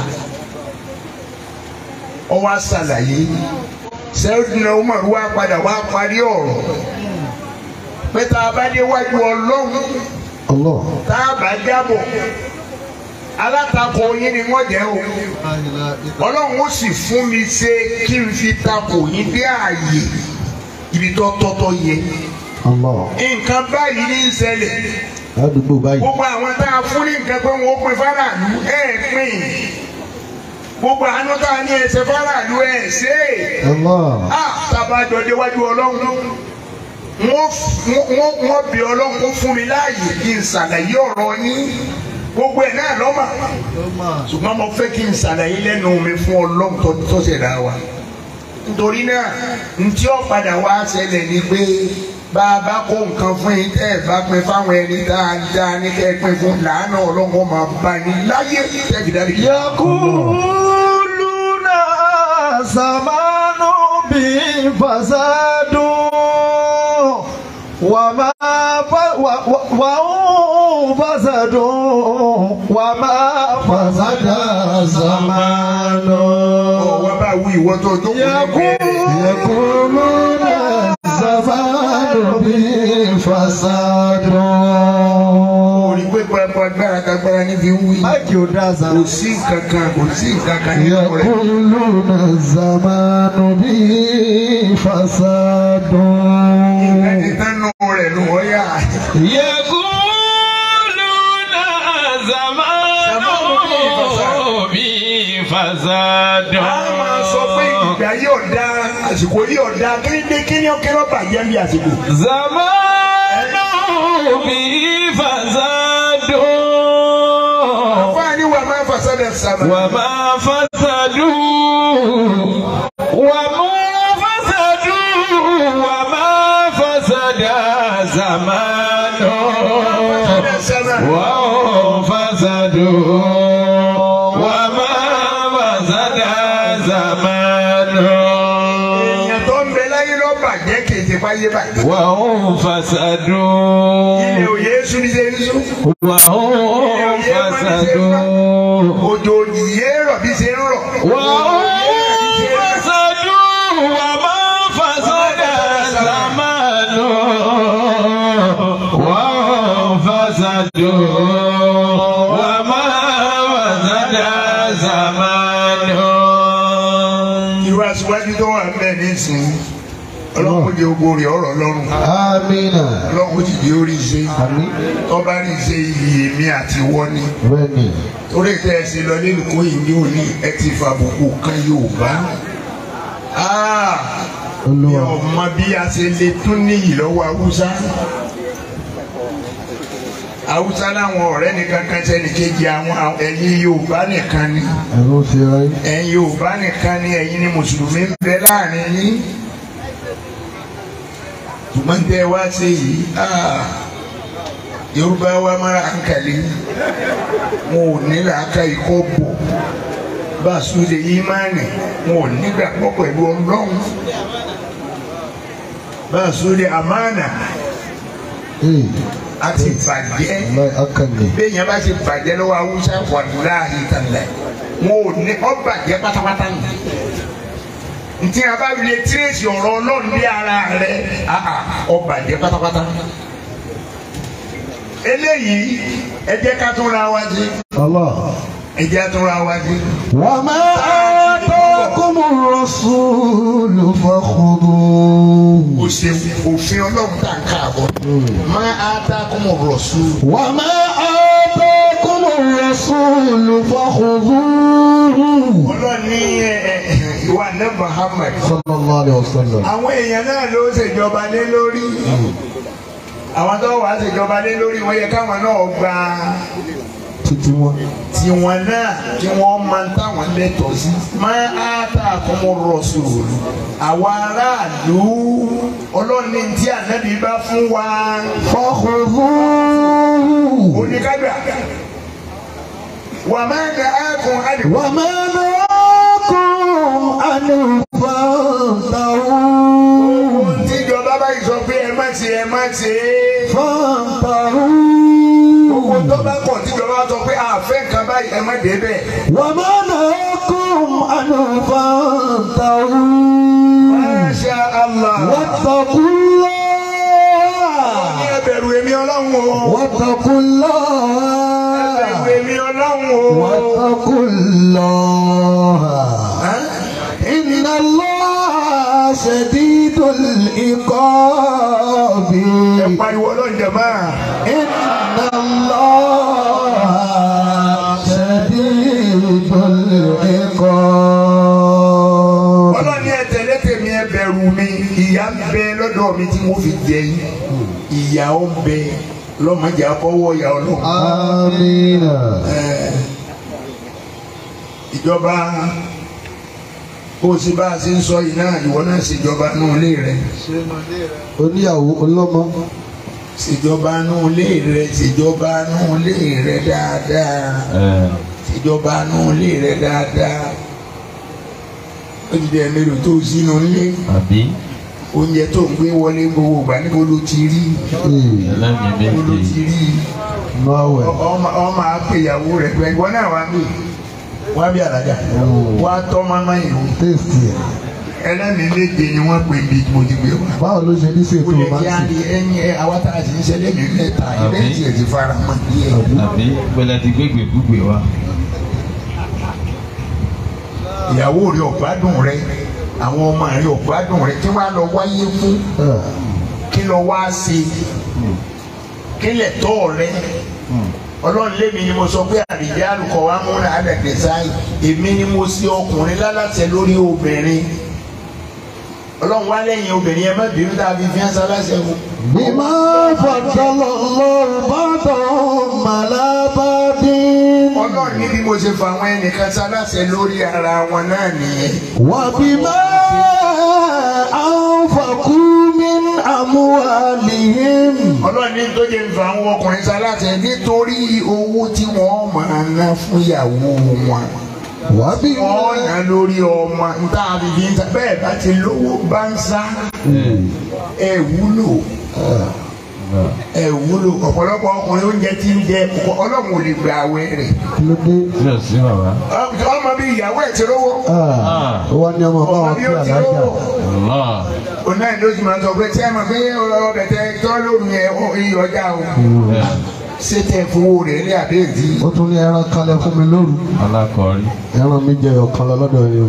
ọ wá ṣàlàyé sẹ́yìn náà Umar wá padà wá parí ọ̀rọ̀ pé tá a bá déwájú ọlọ́run Allah tá a bá jábọ̀ alátakò yín ni wọ́n jẹ́ o ọlọ́run ó sì fún mi ṣe kí n fi takò yín dé ààyè ibi tó tọ́tọ́ yẹ Allah nǹkan báyìí ní í ṣẹlẹ̀ ládùúgbò báyìí gbogbo àwọn tá a fún ní nǹkan pé wọ́n pín fáráàlú ẹ̀ pín gbogbo àánú tá a ní ẹsẹ̀ fáráàlú ẹ̀ ṣe é Allah a tábàjọ déwájú ọlọ́run wọ́n wọ́n wọ́n bí ọlọ́run kó fún mi láàyè kí n ṣàlàyé ọ̀rọ̀ yín gbogbo ẹ̀ náà lọ́mà ṣùgbọ́n mo fẹ́ kí n ṣàlàyé lẹ́nu mi fún ọlọ́run tó tó ṣẹ̀dá wa nítorí náà ntí ó padà wá ṣẹlẹ̀ ni pé bá a bá kó nǹkan fún yín tẹ́ ẹ̀ bá pín fáwọn ẹni dáadáa ní kẹ́ ẹ pín fún làánà ọlọ́run ó máa bá yín láyé tẹ́bi dárí. يقولون زمان بفساد وما ف... و... و... وهم فساد وما فسد زمان ọ̀wá bá wí ìwọ́n tó jókòó يقول يقولون زمان بفساد orí pé pẹpẹ agbára kagbára ní fi ń wí. máìkì ò dáa sára. kò sí nǹkan kan kò sí nǹkan kan nínú rẹ̀. يقولون الزمان به فساد ẹni tánú rẹ̀ ló wọ́n yà. يقولون زمان به فساد a máa sọ pé ìgbà yóò da àsìkò yóò da kí ni kí ni ó kéré bàjẹ́ bí àsìkò. زمان به فساد fáàní wà máa fasada sábà. وما فسدوا وما فسدوا وما فسد زمان fasada sábà. وهم فسدوا وما فسد زمان èèyàn tó ń bẹ láyé lọ bàjẹ́ kì í ṣe fáyé bàjẹ́. وهم فسدوا ilé òye sùn ní ṣe ń sùn. وهم فسدوا òjò òyìnbó rọ̀ bí ṣe ń rọ̀. وهم فسدوا وما فسد زمان وهم فسدوا زمان irú aṣíwájú tó wà bẹ́ẹ̀ nísìnyí ọlọ́run jẹ́ ogun rẹ̀ ọ̀rọ̀ lọ́rùn Amina. ọlọ́run ti di orí ṣe Àmín. tọ́ba rí ṣe iyì èmi àti wọ́n ni Bẹ́ẹ̀ni. torí tẹ́ ẹ ṣe lọ nínú kó yìí ní òní ẹ ti fàbùkù kan Yorùbá Ah, mi Olúwa. ò mọ bí a ṣe lè tún níyì lọ́wọ́ Haúsá Haúsá láwọn ọ̀rẹ́ nìkan kan sẹ́ni kejì àwọn àwọn- ẹ̀yin Yorùbá nìkan ni Ẹ̀rọ ṣe ayé. ẹ̀yin Yorùbá nìkan ni ẹ̀yin ni mùsùlùmí ń bẹ láàrin yín ṣùgbọ́n tẹ́ ẹ wá ṣe yìí ah, Yorùbá wa mara hankali wọn ò ní làákà ikọ́ bò bá a sún lè ìmánì wọn ò nígbàgbọ́ pẹ̀lú Ọlọ́run bá a sún lè àmánà Ee. àti bàjẹ́ Láì akànnì. béèyàn bá ti bàjẹ́ lọ́wọ́ Haúsá wàlúùláàhì tàlẹ̀ wọn ò ní ọ bàjẹ́ pátápátá nù. ntí a bá lè tírèsì ọ̀rọ̀ Ọlọ́run bí ara rẹ̀ àà ọ bàjẹ́ pátápátá. eléyìí ẹ jẹ́ ká tún ra wá sí Allah. ẹ jẹ́ ká tún ra wá sí. وما آتاكم الرسول فخذوه o ṣe òfin Ọlọ́run tá a ká àbọ̀ máa á tá a kọ́ mọ̀ rọ̀ sùn. وما آتاكم الرسول فخذوه Ọlọ́run ní ẹ ẹ ìwà ní Muhammad. صلى الله عليه وسلم àwọn èèyàn náà ló ṣèjọba lé lórí àwọn tó wàá ṣèjọba lé lórí wọn yẹ káwọn náà gba títí wọn. tiwọn náà kí wọn máa ń táwọn lẹ́tọ̀ọ́ sí máa á tà kọmọ rọṣùlù àwọn aráàlú ọlọ́ọ̀ni tí ànábì bá fún wa فخذوه oníkágbà wà máa ń da ákùn àdìgbò وما نهاكم عنه فانتهوا tíjọba báyìí sọ pé ẹ má ṣe ẹ má ṣe gbogbo tó فانتهوا bá kọ̀ tíjọba sọ pé àfẹ́ nǹkan báyìí ẹ má dé bẹ́ẹ̀. وما نهاكم عنه فانتهوا Masha Allah. واتقوا Ní الله ẹbẹ̀rù èmi ọlọ́run o. واتقوا Ẹbẹ̀rù الله èmi ọlọ́run o. واتقوا الله إن الله شديد العقاب Ẹ pariwo ọlọ́run jẹ̀má. إن الله شديد العقاب Ọlọ́run ní ẹ tẹ̀lé tèmi ẹbẹ̀rù mi. Ìyà ń bẹ lọ́dọ̀ mi tí mo fi jẹ yín. Ìyà ó ń bẹ lọ́mọdé àbọ̀wọ̀ ìyà ọlọ́run. آمين Ìjọba bó o ṣe bá a ṣe ń sọ yìí náà ìwọ náà ṣèjọba nù ilé rẹ. oníyàwó ọlọ́mọ Ṣèjọba nù ilé rẹ ṣèjọba nù ilé rẹ dáadáa. ìjọba nù ilé rẹ dáadáa ó ti dẹ̀ mélòó tó sínú ilé àbí oúnjẹ tó ń gbé wọlé gbogbo ìgbà níbo ló ti rí ẹlẹ́mìí níbo ló ti méje rí máwẹ̀ ọmọ ọmọ àpèyàwó rẹ pé ìwọ náà wá bí wá bí àlàjà wá tọ́ mọ́mọ́ yìí o téèsì ẹ̀ ẹlẹ́mìí méje ni wọ́n pè bí mo ti gbé wá báwo ló ṣe ní ó ṣètò lè máa kí á ń di ẹyin ẹ àwọn tá a sì ń ṣẹlẹ̀ mi mẹ́ta ilé tí ẹ ti fara mọ́ díẹ̀ àbí gbọ́dọ̀ ti gbégbé gbúgbé wa. ìyàwó rẹ ọ̀gbádùn rẹ àwọn ọmọ rẹ ọ̀gbádùn rẹ kí wàá lọ wáyé fún kí lọ wá ṣe kí lè tọ́ rẹ ọlọ́run lémi ni mo sọ pé àdìjẹ́ àlùkò wa múra àdàgbẹ̀ sáyé èmi ni mo ṣe ọkùnrin lálàsẹ lórí obìnrin ọlọ́run wá lẹ́yìn obìnrin ẹ má bínú tá a fi fi hàn sálàsẹ o. bímọ fọdọlọ lọrùn bàtọ màlábàdì ọlọ́run ní bí mo ṣe fa àwọn ẹnìkan sálàsẹ lórí ara wọn náà nìyẹn. wà bímọ ànfàkùmí àmúhàlìhìn ọlọ́run ní tó jẹ́ ń fa àwọn ọkùnrin sálàsẹ nítorí owó tí wọ́n máa ná fún ìyàwó wọn. wà bímọ wọ́n ná lórí ọmọ níta àbíbí níta bẹ́ẹ̀ bá ti lówó bá ń sá ẹ wúlò ẹ wúlò ọ̀pọ̀lọpọ̀ ọkùnrin oúnjẹ tí ń jẹ ọlọ́run ò lè gba àwẹ̀ rẹ̀ kí ló dé tí ò sí bàbá. ọmọ bí ìyàwó ẹ̀ ti rówó ó wá ní ọmọ ọmọ báwọn bí kí ó ti alájà rówó Allah. òun náà ló sì máa sọ pé tí ẹ mọ̀ pé ọbẹ̀ tẹ tọ́ lóru yẹn ó iye ọjà o ṣé tẹ fowó rẹ̀ lé àdéhìí. ó tún ní ẹran kalẹ̀ fún mi lóru alákọ̀ọ́rí. ẹran mi jẹ ọ̀kan lọ lọ́dọ̀ yìí o.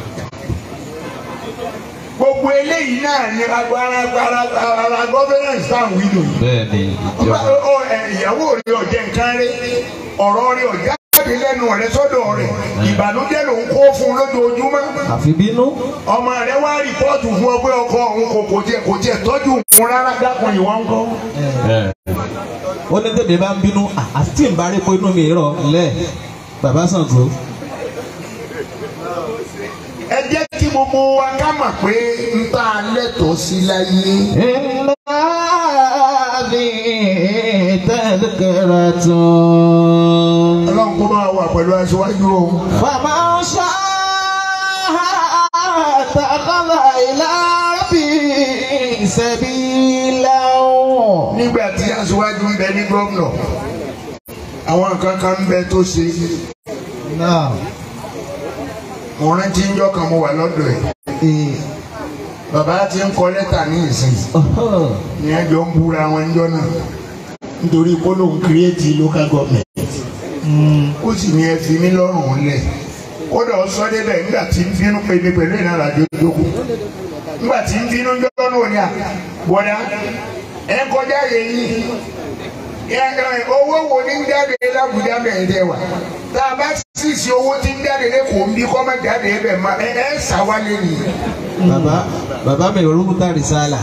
gbogbo eléyìí náà ni agbára agbára ara gọ́fẹ́rẹ́nsì tá à ń wí lò yìí. bẹ́ẹ̀ ni Ọba ìjọba. ọ ẹ ìyàwó rẹ̀ ọ̀jẹ̀ nǹkan rẹ̀ ọ̀rọ̀ rẹ̀ ọ̀já jáde lẹ́nu rẹ̀ sọ́dọ̀ rẹ̀ ìbànújẹ́ ló ń kó fún un lójoojúmọ́. àfi bínú. ọmọ rẹ̀ wá rìpọ́ọ̀tù fún ọ pé ọkọ òun kò kò tiẹ̀ kò tiẹ̀ tọ́jú òun rárá dákun ìwọ ń kọ́. bẹ́ẹ̀. ó ní tèmi bá ń bínú à- àti tí n bá rí pé inú mi rọ lẹ bàbá Ṣàngó ẹ jẹ́ kí gbogbo wa ká mọ̀ pé ń tá a lẹ́tọ̀ọ́ sí láyé. iná bí tẹ́lẹ̀kẹ́rẹ́ tún. ọlọ́run kó máa wà pẹ̀lú aṣíwájú o. fàmà ṣá tàkàlà ìlàbí ìṣẹ̀bí lẹ́wọ̀n. nígbà tí aṣíwájú ń bẹ ní gómìnà àwọn nǹkan kan ń bẹ tó ṣe. náà mo rántí ń jọ́ kan mo wà lọ́dọ̀ ẹ̀. bàbá ti ń kọ lẹ́tà ní ìsìn. ní ẹjọ́ ń búra wọn ń jọ náà nítorí polówó kírẹ́ẹ̀tì local government ó sì ní ẹ fi mí lọ́rùn lẹ̀ kódà ó sọ débẹ̀ nígbà tí ń bínú pé mi pẹ̀lú ìnáwó àjọ ìjókòó nígbà tí ń bínú jọ́ náà ní à bọ́dá ẹ kọjá yẹ̀yìn owó wo ní ń jáde lábùjá bẹ̀rẹ̀ dẹ̀ wá tá a bá sì sí owó tí ń jáde lẹ́kọ̀ọ́ ń bí kọ́ máa jáde ẹ bẹ̀ máa ẹ ẹ sàwálé nìyí. bàbá bàbá mi rúbútà rìsálà.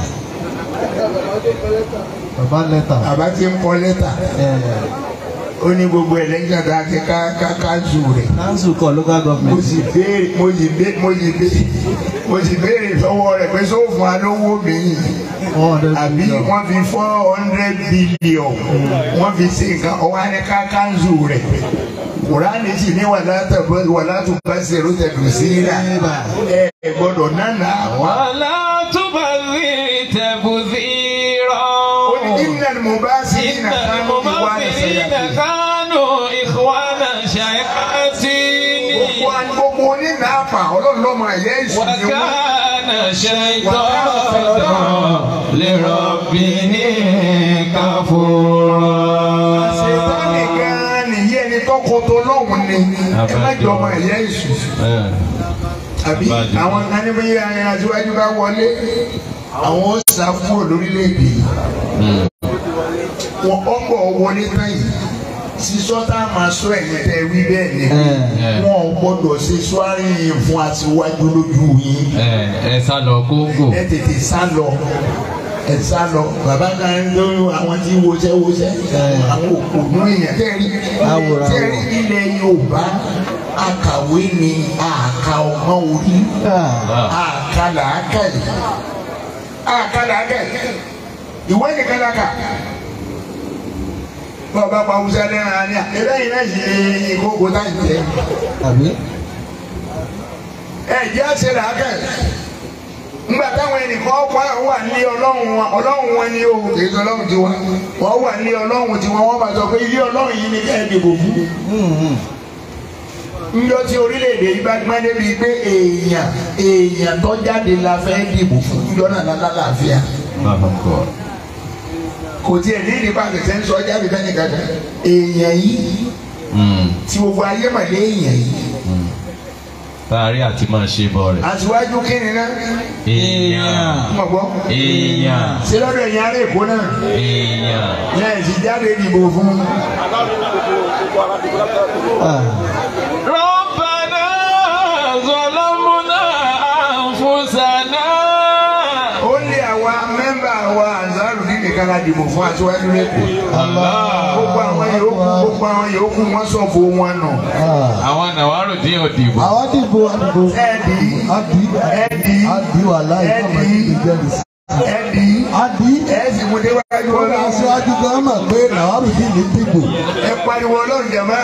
bàbá lẹ́tà àbá ti ń kọ lẹ́tà ó ní gbogbo ẹlẹ́jọ́ tá a ti ká ká ká zù rẹ̀. council kọ local mo government. sì béèrè mo sì béèrè mo sì béèrè mo sì béèrè lọ́wọ́ rẹ̀ pé sọ fún alówó mi one hundred àbí million wọ́n fi four hundred billion wọ́n fi ṣe nǹkan ọwọ́ á ní ká kánzù rẹ̀ kùránì sì ní wàlá tàbí wàlá tó bá ṣe ló tẹ̀dù sí rà ẹ ẹ gbọ́dọ̀ nánà wá. ولا تبذر تبذيرا ó ní innal mubazirina إن kanu ikhwana المبذرين sayatin. كانوا إخوان شياطين gbogbo gbogbo onínà àpà ọlọ́run lọ́mọ ẹ̀yẹ́ ìsìn ni wọ́n. وكان شيطان لربه كفورا ṣètánì gan-an nìyí ẹni tọkọ tó lọ́hùn ni ẹ má jọ ọmọ ẹ̀yẹ́ ìsìn. bẹ́ẹ̀. àbí Àbájọ. àwọn kan ní bí ayẹyẹ aṣíwájú bá wọlé àwọn ó sá kúrò lórílẹ̀‐èdè yìí. wọn ọgbọ wọlé tán yìí sísọ tá a máa sọ ẹ̀yìn tẹ wí bẹ́ẹ̀ ni wọn ò gbọ́dọ̀ ṣe sọ́ọ́rì yìí fún aṣíwájú lójú yìí ẹ ẹ sá lọ kóńgò. ẹ tètè sá lọ ẹ sá lọ bàbá kan ń lóyún àwọn tí wọṣẹ́ wọṣẹ́ àwọn òkùnú èèyàn tẹ́rí Àwòrán tẹ́rí ilẹ̀ Yorùbá akàwé ni àkà ọmọ orí àkà làákà yìí àkà làákà yìí ìwé nìkan làákà bàbá pa awúsá lẹ́ran àní à ẹ̀rẹ́ yìí náà ṣe ìkókò táyì tẹ́ àbí. ẹ jẹ́ àṣẹ làákà yìí ngba táwọn ẹnìkan wà wà ní ọlọ́run wọn ọlọ́run wọn ni o kì í sọ ọlọ́run tiwọn wọ́n wà ní ọlọ́run tiwọn wọ́n bá sọ pé ilé ọlọ́run yìí ni ká ẹ dìbò fún. njọ tí orílẹ̀-èdè yìí bá gbọ́n débi pé èèyàn èèyàn tó jáde la fẹ́ dìbò fún njọ náà lálá làáfíà kò tiẹ̀ ní ìdí bá tẹ̀sẹ̀ ń sọ jáde fẹ́ nìkan kan èèyàn yìí tí gbogbo ayé mà lé èèyàn yìí Tààrí àti máa ṣe bọ̀ rẹ̀. aṣíwájú kí ni náà Èèyàn. mọ̀ gbọ́ Èèyàn. ṣé lọ́dọ̀ ẹ̀yìn ará èkó náà Èèyàn. lẹ́yìn tí jáde dìbò fún un. ربنا ظلمنا أنفسنا ó lé àwa mẹ́mbà wa ansaru ní nìkan la dìbò fún aṣíwájú lẹ́kọ̀ọ́. gbogbo àwọn yòókù gbogbo àwọn yòókù wọ́n sọ̀bù wọn nù. Àwọn nàwárò dín òdìbò. àwọn dìbò àdìbò ẹ̀ẹ́dì àdì ẹ̀ẹ́dì àdì wà láì fún ọmọ ìdílé jẹ́rìí sí. ẹ̀ẹ́dì àdì ẹ̀ẹ́sì mú déwájú ó ní ọlọ́run. aṣáájú gan mọ̀ pé làwọn ìdí ní dìbò. ẹ pariwo ọlọ́run jẹ̀mọ́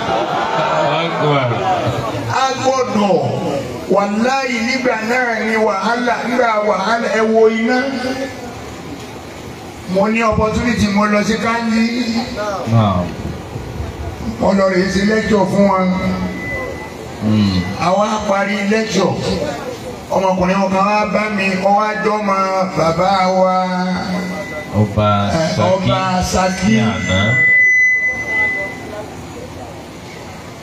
a gbọ́dọ̀ wàláyé nígbà náà ni wàhálà nígbà wàhálà ẹ wo iná. mo ní opportunity mo lọ sí Kanji mo lọ rèé sí lecture fún wọn. àwa parí lecture ọmọkùnrin kan wá bá mi ọwọ́ àjọ mọ bàbá wa Ọba ẹ, Saki. ọba Saki Ní àná.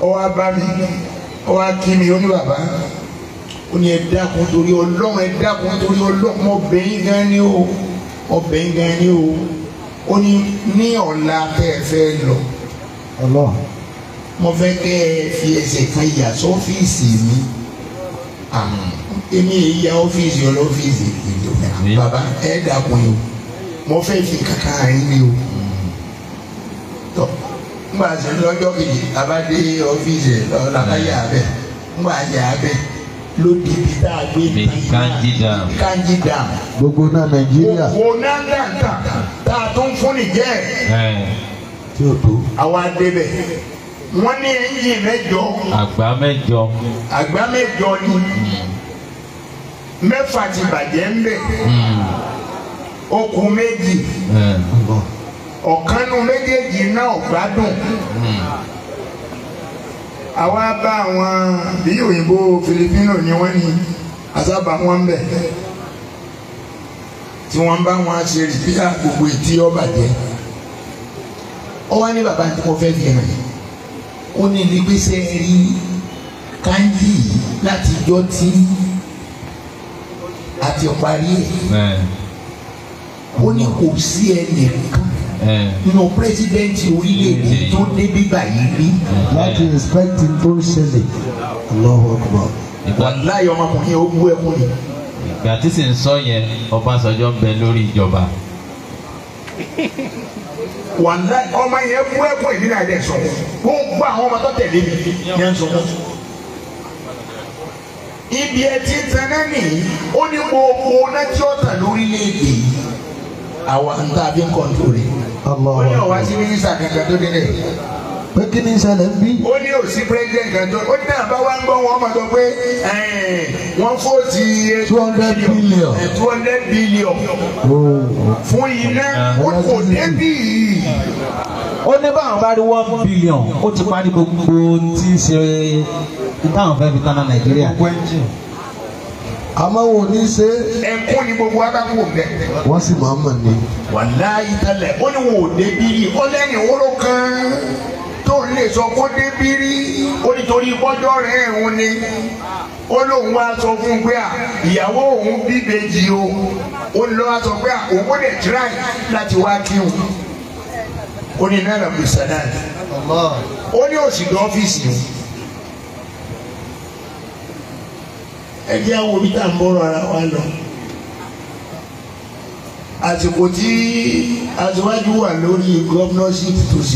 ó wá bá mi ó wá kí mi ó ní bàbá ó ní ẹ dákun torí ọlọ́run ẹ dákun torí ọlọ́run mo bẹ̀ yín gan ni o mo bẹ̀ yín gan ni o ó ní ní ọ̀la tẹ́ ẹ fẹ́ lọ Allah. mo fẹ́ kẹ́ ẹ fi ẹsẹ̀ kan yà sọ́fíìsì mi àmọ́ èmi èyí ya ọ́fíìsì ọlọ́fíìsì ìjọba bàbá ẹ dákun yìí o mo fẹ́ fi kankan rìn ni o tọ́ ngbà tí lọ́jọ́ kejì abádé ọ́fíìsì ẹ̀ lọ́ọ́ làbáyà abẹ́ ngbà yà abẹ́ ló di ibi tá a gbé Mi Kanji Dam. Kanji Dam gbogbo náà nàìjíríà òkò náà dàgbà tá a tún fún nìjẹ́ ẹ̀, tí ó tó. àwa débẹ̀ wọ́n ní ẹ̀yìn mẹ́jọ àgbà mẹ́jọ àgbá mẹ́jọ ni mẹ́fà ti bàjẹ́ ń bẹ̀ okùn méjì ẹ̀, Allah. ọ̀kanú méjèèjì náà gbádùn àwa bá àwọn bí òyìnbó filipino ni wọ́n ní àsábà wọn bẹ̀ tí wọ́n bá wọn ṣe rìpíà gbogbo etí ọba jẹ́ ọ wá ní bàbá tí mo fẹ́ fi hàn yìí ó ní ní gbèsè rí Kanji yìí láti jọ tí àti parí ẹ̀ ẹ̀, ó ní kò sí ẹnìkan ẹ̀, nínú pírẹsidẹ́ǹtì orílẹ̀-èdè tó dé bíbà yìí rí. láti inspect tó ń ṣẹlẹ̀ Allahu Akbar. ìgbà wàláyé ọmọkùnrin ó bú ẹkún ni. ìgbà tí sì ń sọ yẹn Ọbásanjọ́ ń bẹ lórí ìjọba wàláyé ọmọ yẹn bú ẹkún ìdí náà dẹ̀ sọ. wọ́n gbọ́ àwọn ọmọ tó tẹ̀lé mi ní ẹ̀ ń sọ. ibi ẹ ti tan náà nìyí ó ní gbogbo náà tí ó tàn lórílẹ̀-èdè yìí. àwa ń tà bí ń kọ́ńtò rẹ̀. Allahu ó ní ọ̀wá Akbar. sí mínísítà kankan tó délé. pé kí ni ìṣẹ̀lẹ̀ ń bí. ó ní òsì president kan tó ó ní náà bá wá ń gbọ́ wọn mọ̀ tó pé ẹ̀ẹ́n, wọ́n fòtì 200 billion. two hundred billion Oh. fún iná ó kò débì yìí. ó ní báwọn bá rí one billion ó ti parí gbogbo tí ń ṣe táwọn fẹ́ fi tán náà nàìjíríà. àmọ́ wọn ò ní ṣe é. ẹkún ni gbogbo adágún bẹ. wọ́n sì máa mọ̀ ní. wàláyé tẹ́lẹ̀ ó ní wọn ò débì rí ó lẹ́yìn wóró kan tó ń lè sọ kó débì rí ó nítorí bọ́jọ́ rẹ̀ ẹ̀hún ni ó lóun wá sọ fún un pé à ìyàwó òun bí bèjì o ó lọ wá sọ pé à òun ó lè tíráì láti wá kí òun ó ní náírà bí sàdáà ó ní òsì ní ọ́fíìsì o ẹ jẹ́ àwọn omi tá à ń bọ́rọ̀ ara wa lọ àsìkò tí aṣíwájú wà lórí gọ́fúnọ́ṣìp tó ṣe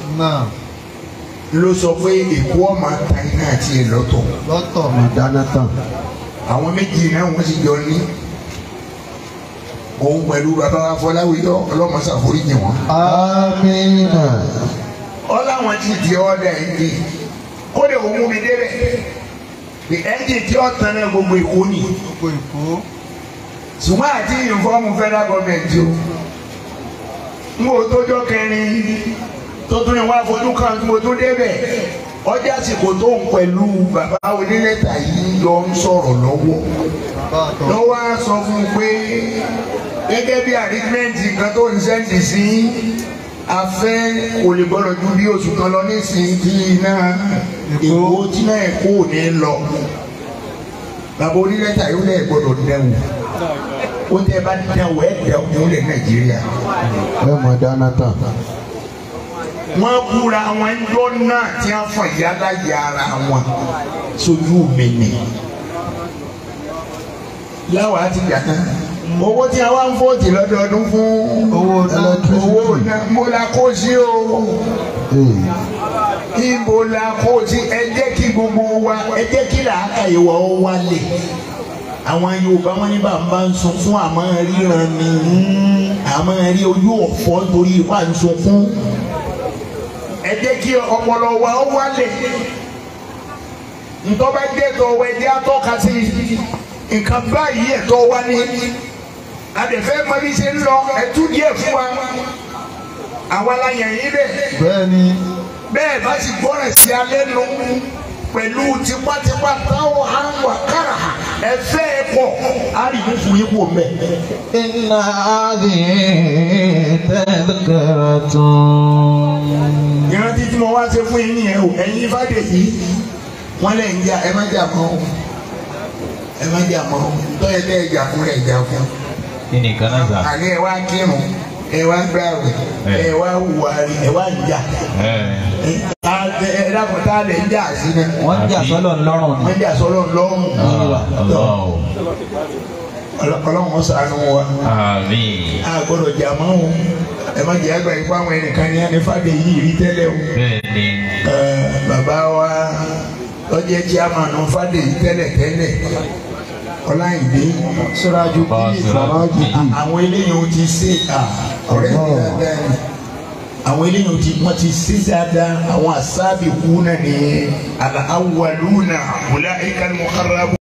ló sọ pé èkó ọmọ ta iná àti ìlọ́tọ̀ lọ́tọ̀ mà dáná tán. àwọn méjì náà wọ́n sì jọ ní òun pẹ̀lú bàbá wa Fọláwíyọ ọlọ́mọṣàforíjì wọn. amínà. ọláwọn ti di ọdẹ ẹnjì kódé òun mú mi débẹ̀ pé ẹnjì tí ó tán náà gbogbo èkó ni ṣùgbọ́n àti ìfọ́ọ̀mù federal government o n kò tójọ́ kẹrin tó tún ní wá fojú kan tí mo tún débẹ̀ ọjà àsìkò tó ń pẹ̀lú bàbá onílẹ̀tà yìí lọ ń sọ̀rọ̀ lọ́wọ́ lọ́wọ́ á sọ fún un pé gẹ́gẹ́ bí àrígbẹ́ǹtì kan tó ń sẹ́ǹtì sí afẹ́ kò lè gbọ́dọ̀ ju bí oṣù kan lọ nísìnyí tí iná èkó tí náà èkó ò ní lọ bàbá onílẹ̀tà yóò lẹ̀ gbọ́dọ̀ dẹ̀wò ó tẹ́ bá dẹ̀wò ẹ̀ dẹ̀wò lẹ̀ Nàìjíríà ẹ mà dáná tán. wọ́n búra wọn jọ náà tí wọ́n fọ ìyáda yàrá wọn sójú mi ni láwọn àti gàtá owó tí a wá ń fòtì lọ́dọọdún fún owó Electricity. náà mo la kó sí o Ee. ibo la kó sí ẹ jẹ́ kí gbogbo wa ẹ jẹ́ kí làákà ìwà ó wálé àwọn Yorùbá wọn ní bàbá ń sun fún àmọ́ ríran ni àmọ́ rí ojú ọ̀fọ́ nítorí ipá ń sun fún ẹ jẹ́ kí ọpọlọ wa ó wálé ntọ́ba jẹ́ tọ́ ọ ẹ̀jẹ̀ atọ́ka sí nǹkan báyìí ẹ̀tọ́ wa ní adẹ̀fẹ́ mọ́bí ṣe ń lọ ẹ̀tú díẹ̀ fún wa àwa la yàn yín bẹ́ẹ̀ bẹ́ẹ̀ ni bẹ́ẹ̀ bá sì gbọ́ràn sí alẹ́ nu pẹ̀lú tipátipá táwọn á ń wà kára ẹ fẹ́ ẹ pọ̀ á rí mú fún yín kú mẹ́. إن هذه تذكرة ìrántí tí mo wá ṣe fún yín nìyẹn o ẹ̀yin fàdé yìí wọ́n lè ń jà ẹ má jà mọ́ o ẹ má jà mọ́ o tọ́yẹ tẹ́ ẹ jà fún ẹ jà fún kí ni kan náà sà. àní ẹ wá kírun ẹ wá gbààwẹ̀ ẹ wá hùwà rí ẹ wá ń jà ẹ ẹ dàpọ̀ tá a lè ń jà sí ni wọ́n ń jà sọ́lọ̀ ńlọ́rùn ni. wọ́n jà sọ́lọ́ lọ́rùn ọlọ́run ṣàánú wa Àmín. a gbọ́dọ̀ jà mọ́ o ẹ má jẹ́ àgbà yìí fún àwọn ẹnìkan ní ẹni fàdé yìí rí tẹ́lẹ̀ o. Bẹ́ẹ̀ni. Ẹ, bàbá wa lọ́jẹ́ chairman fàdé yìí tẹ́lẹ̀ tẹ́lẹ̀ ọláyìnbí Siraju Bá bíi Siraju. Siraju bíi. àwọn eléyìí ó ti ṣe à ọ̀rẹ́ mi dáadáa ni àwọn eléyìí ó ti wọ́n ti ṣe dáadáa àwọn àṣàbí kú náà ní al-awwaluna ulaika al-muqarrabun.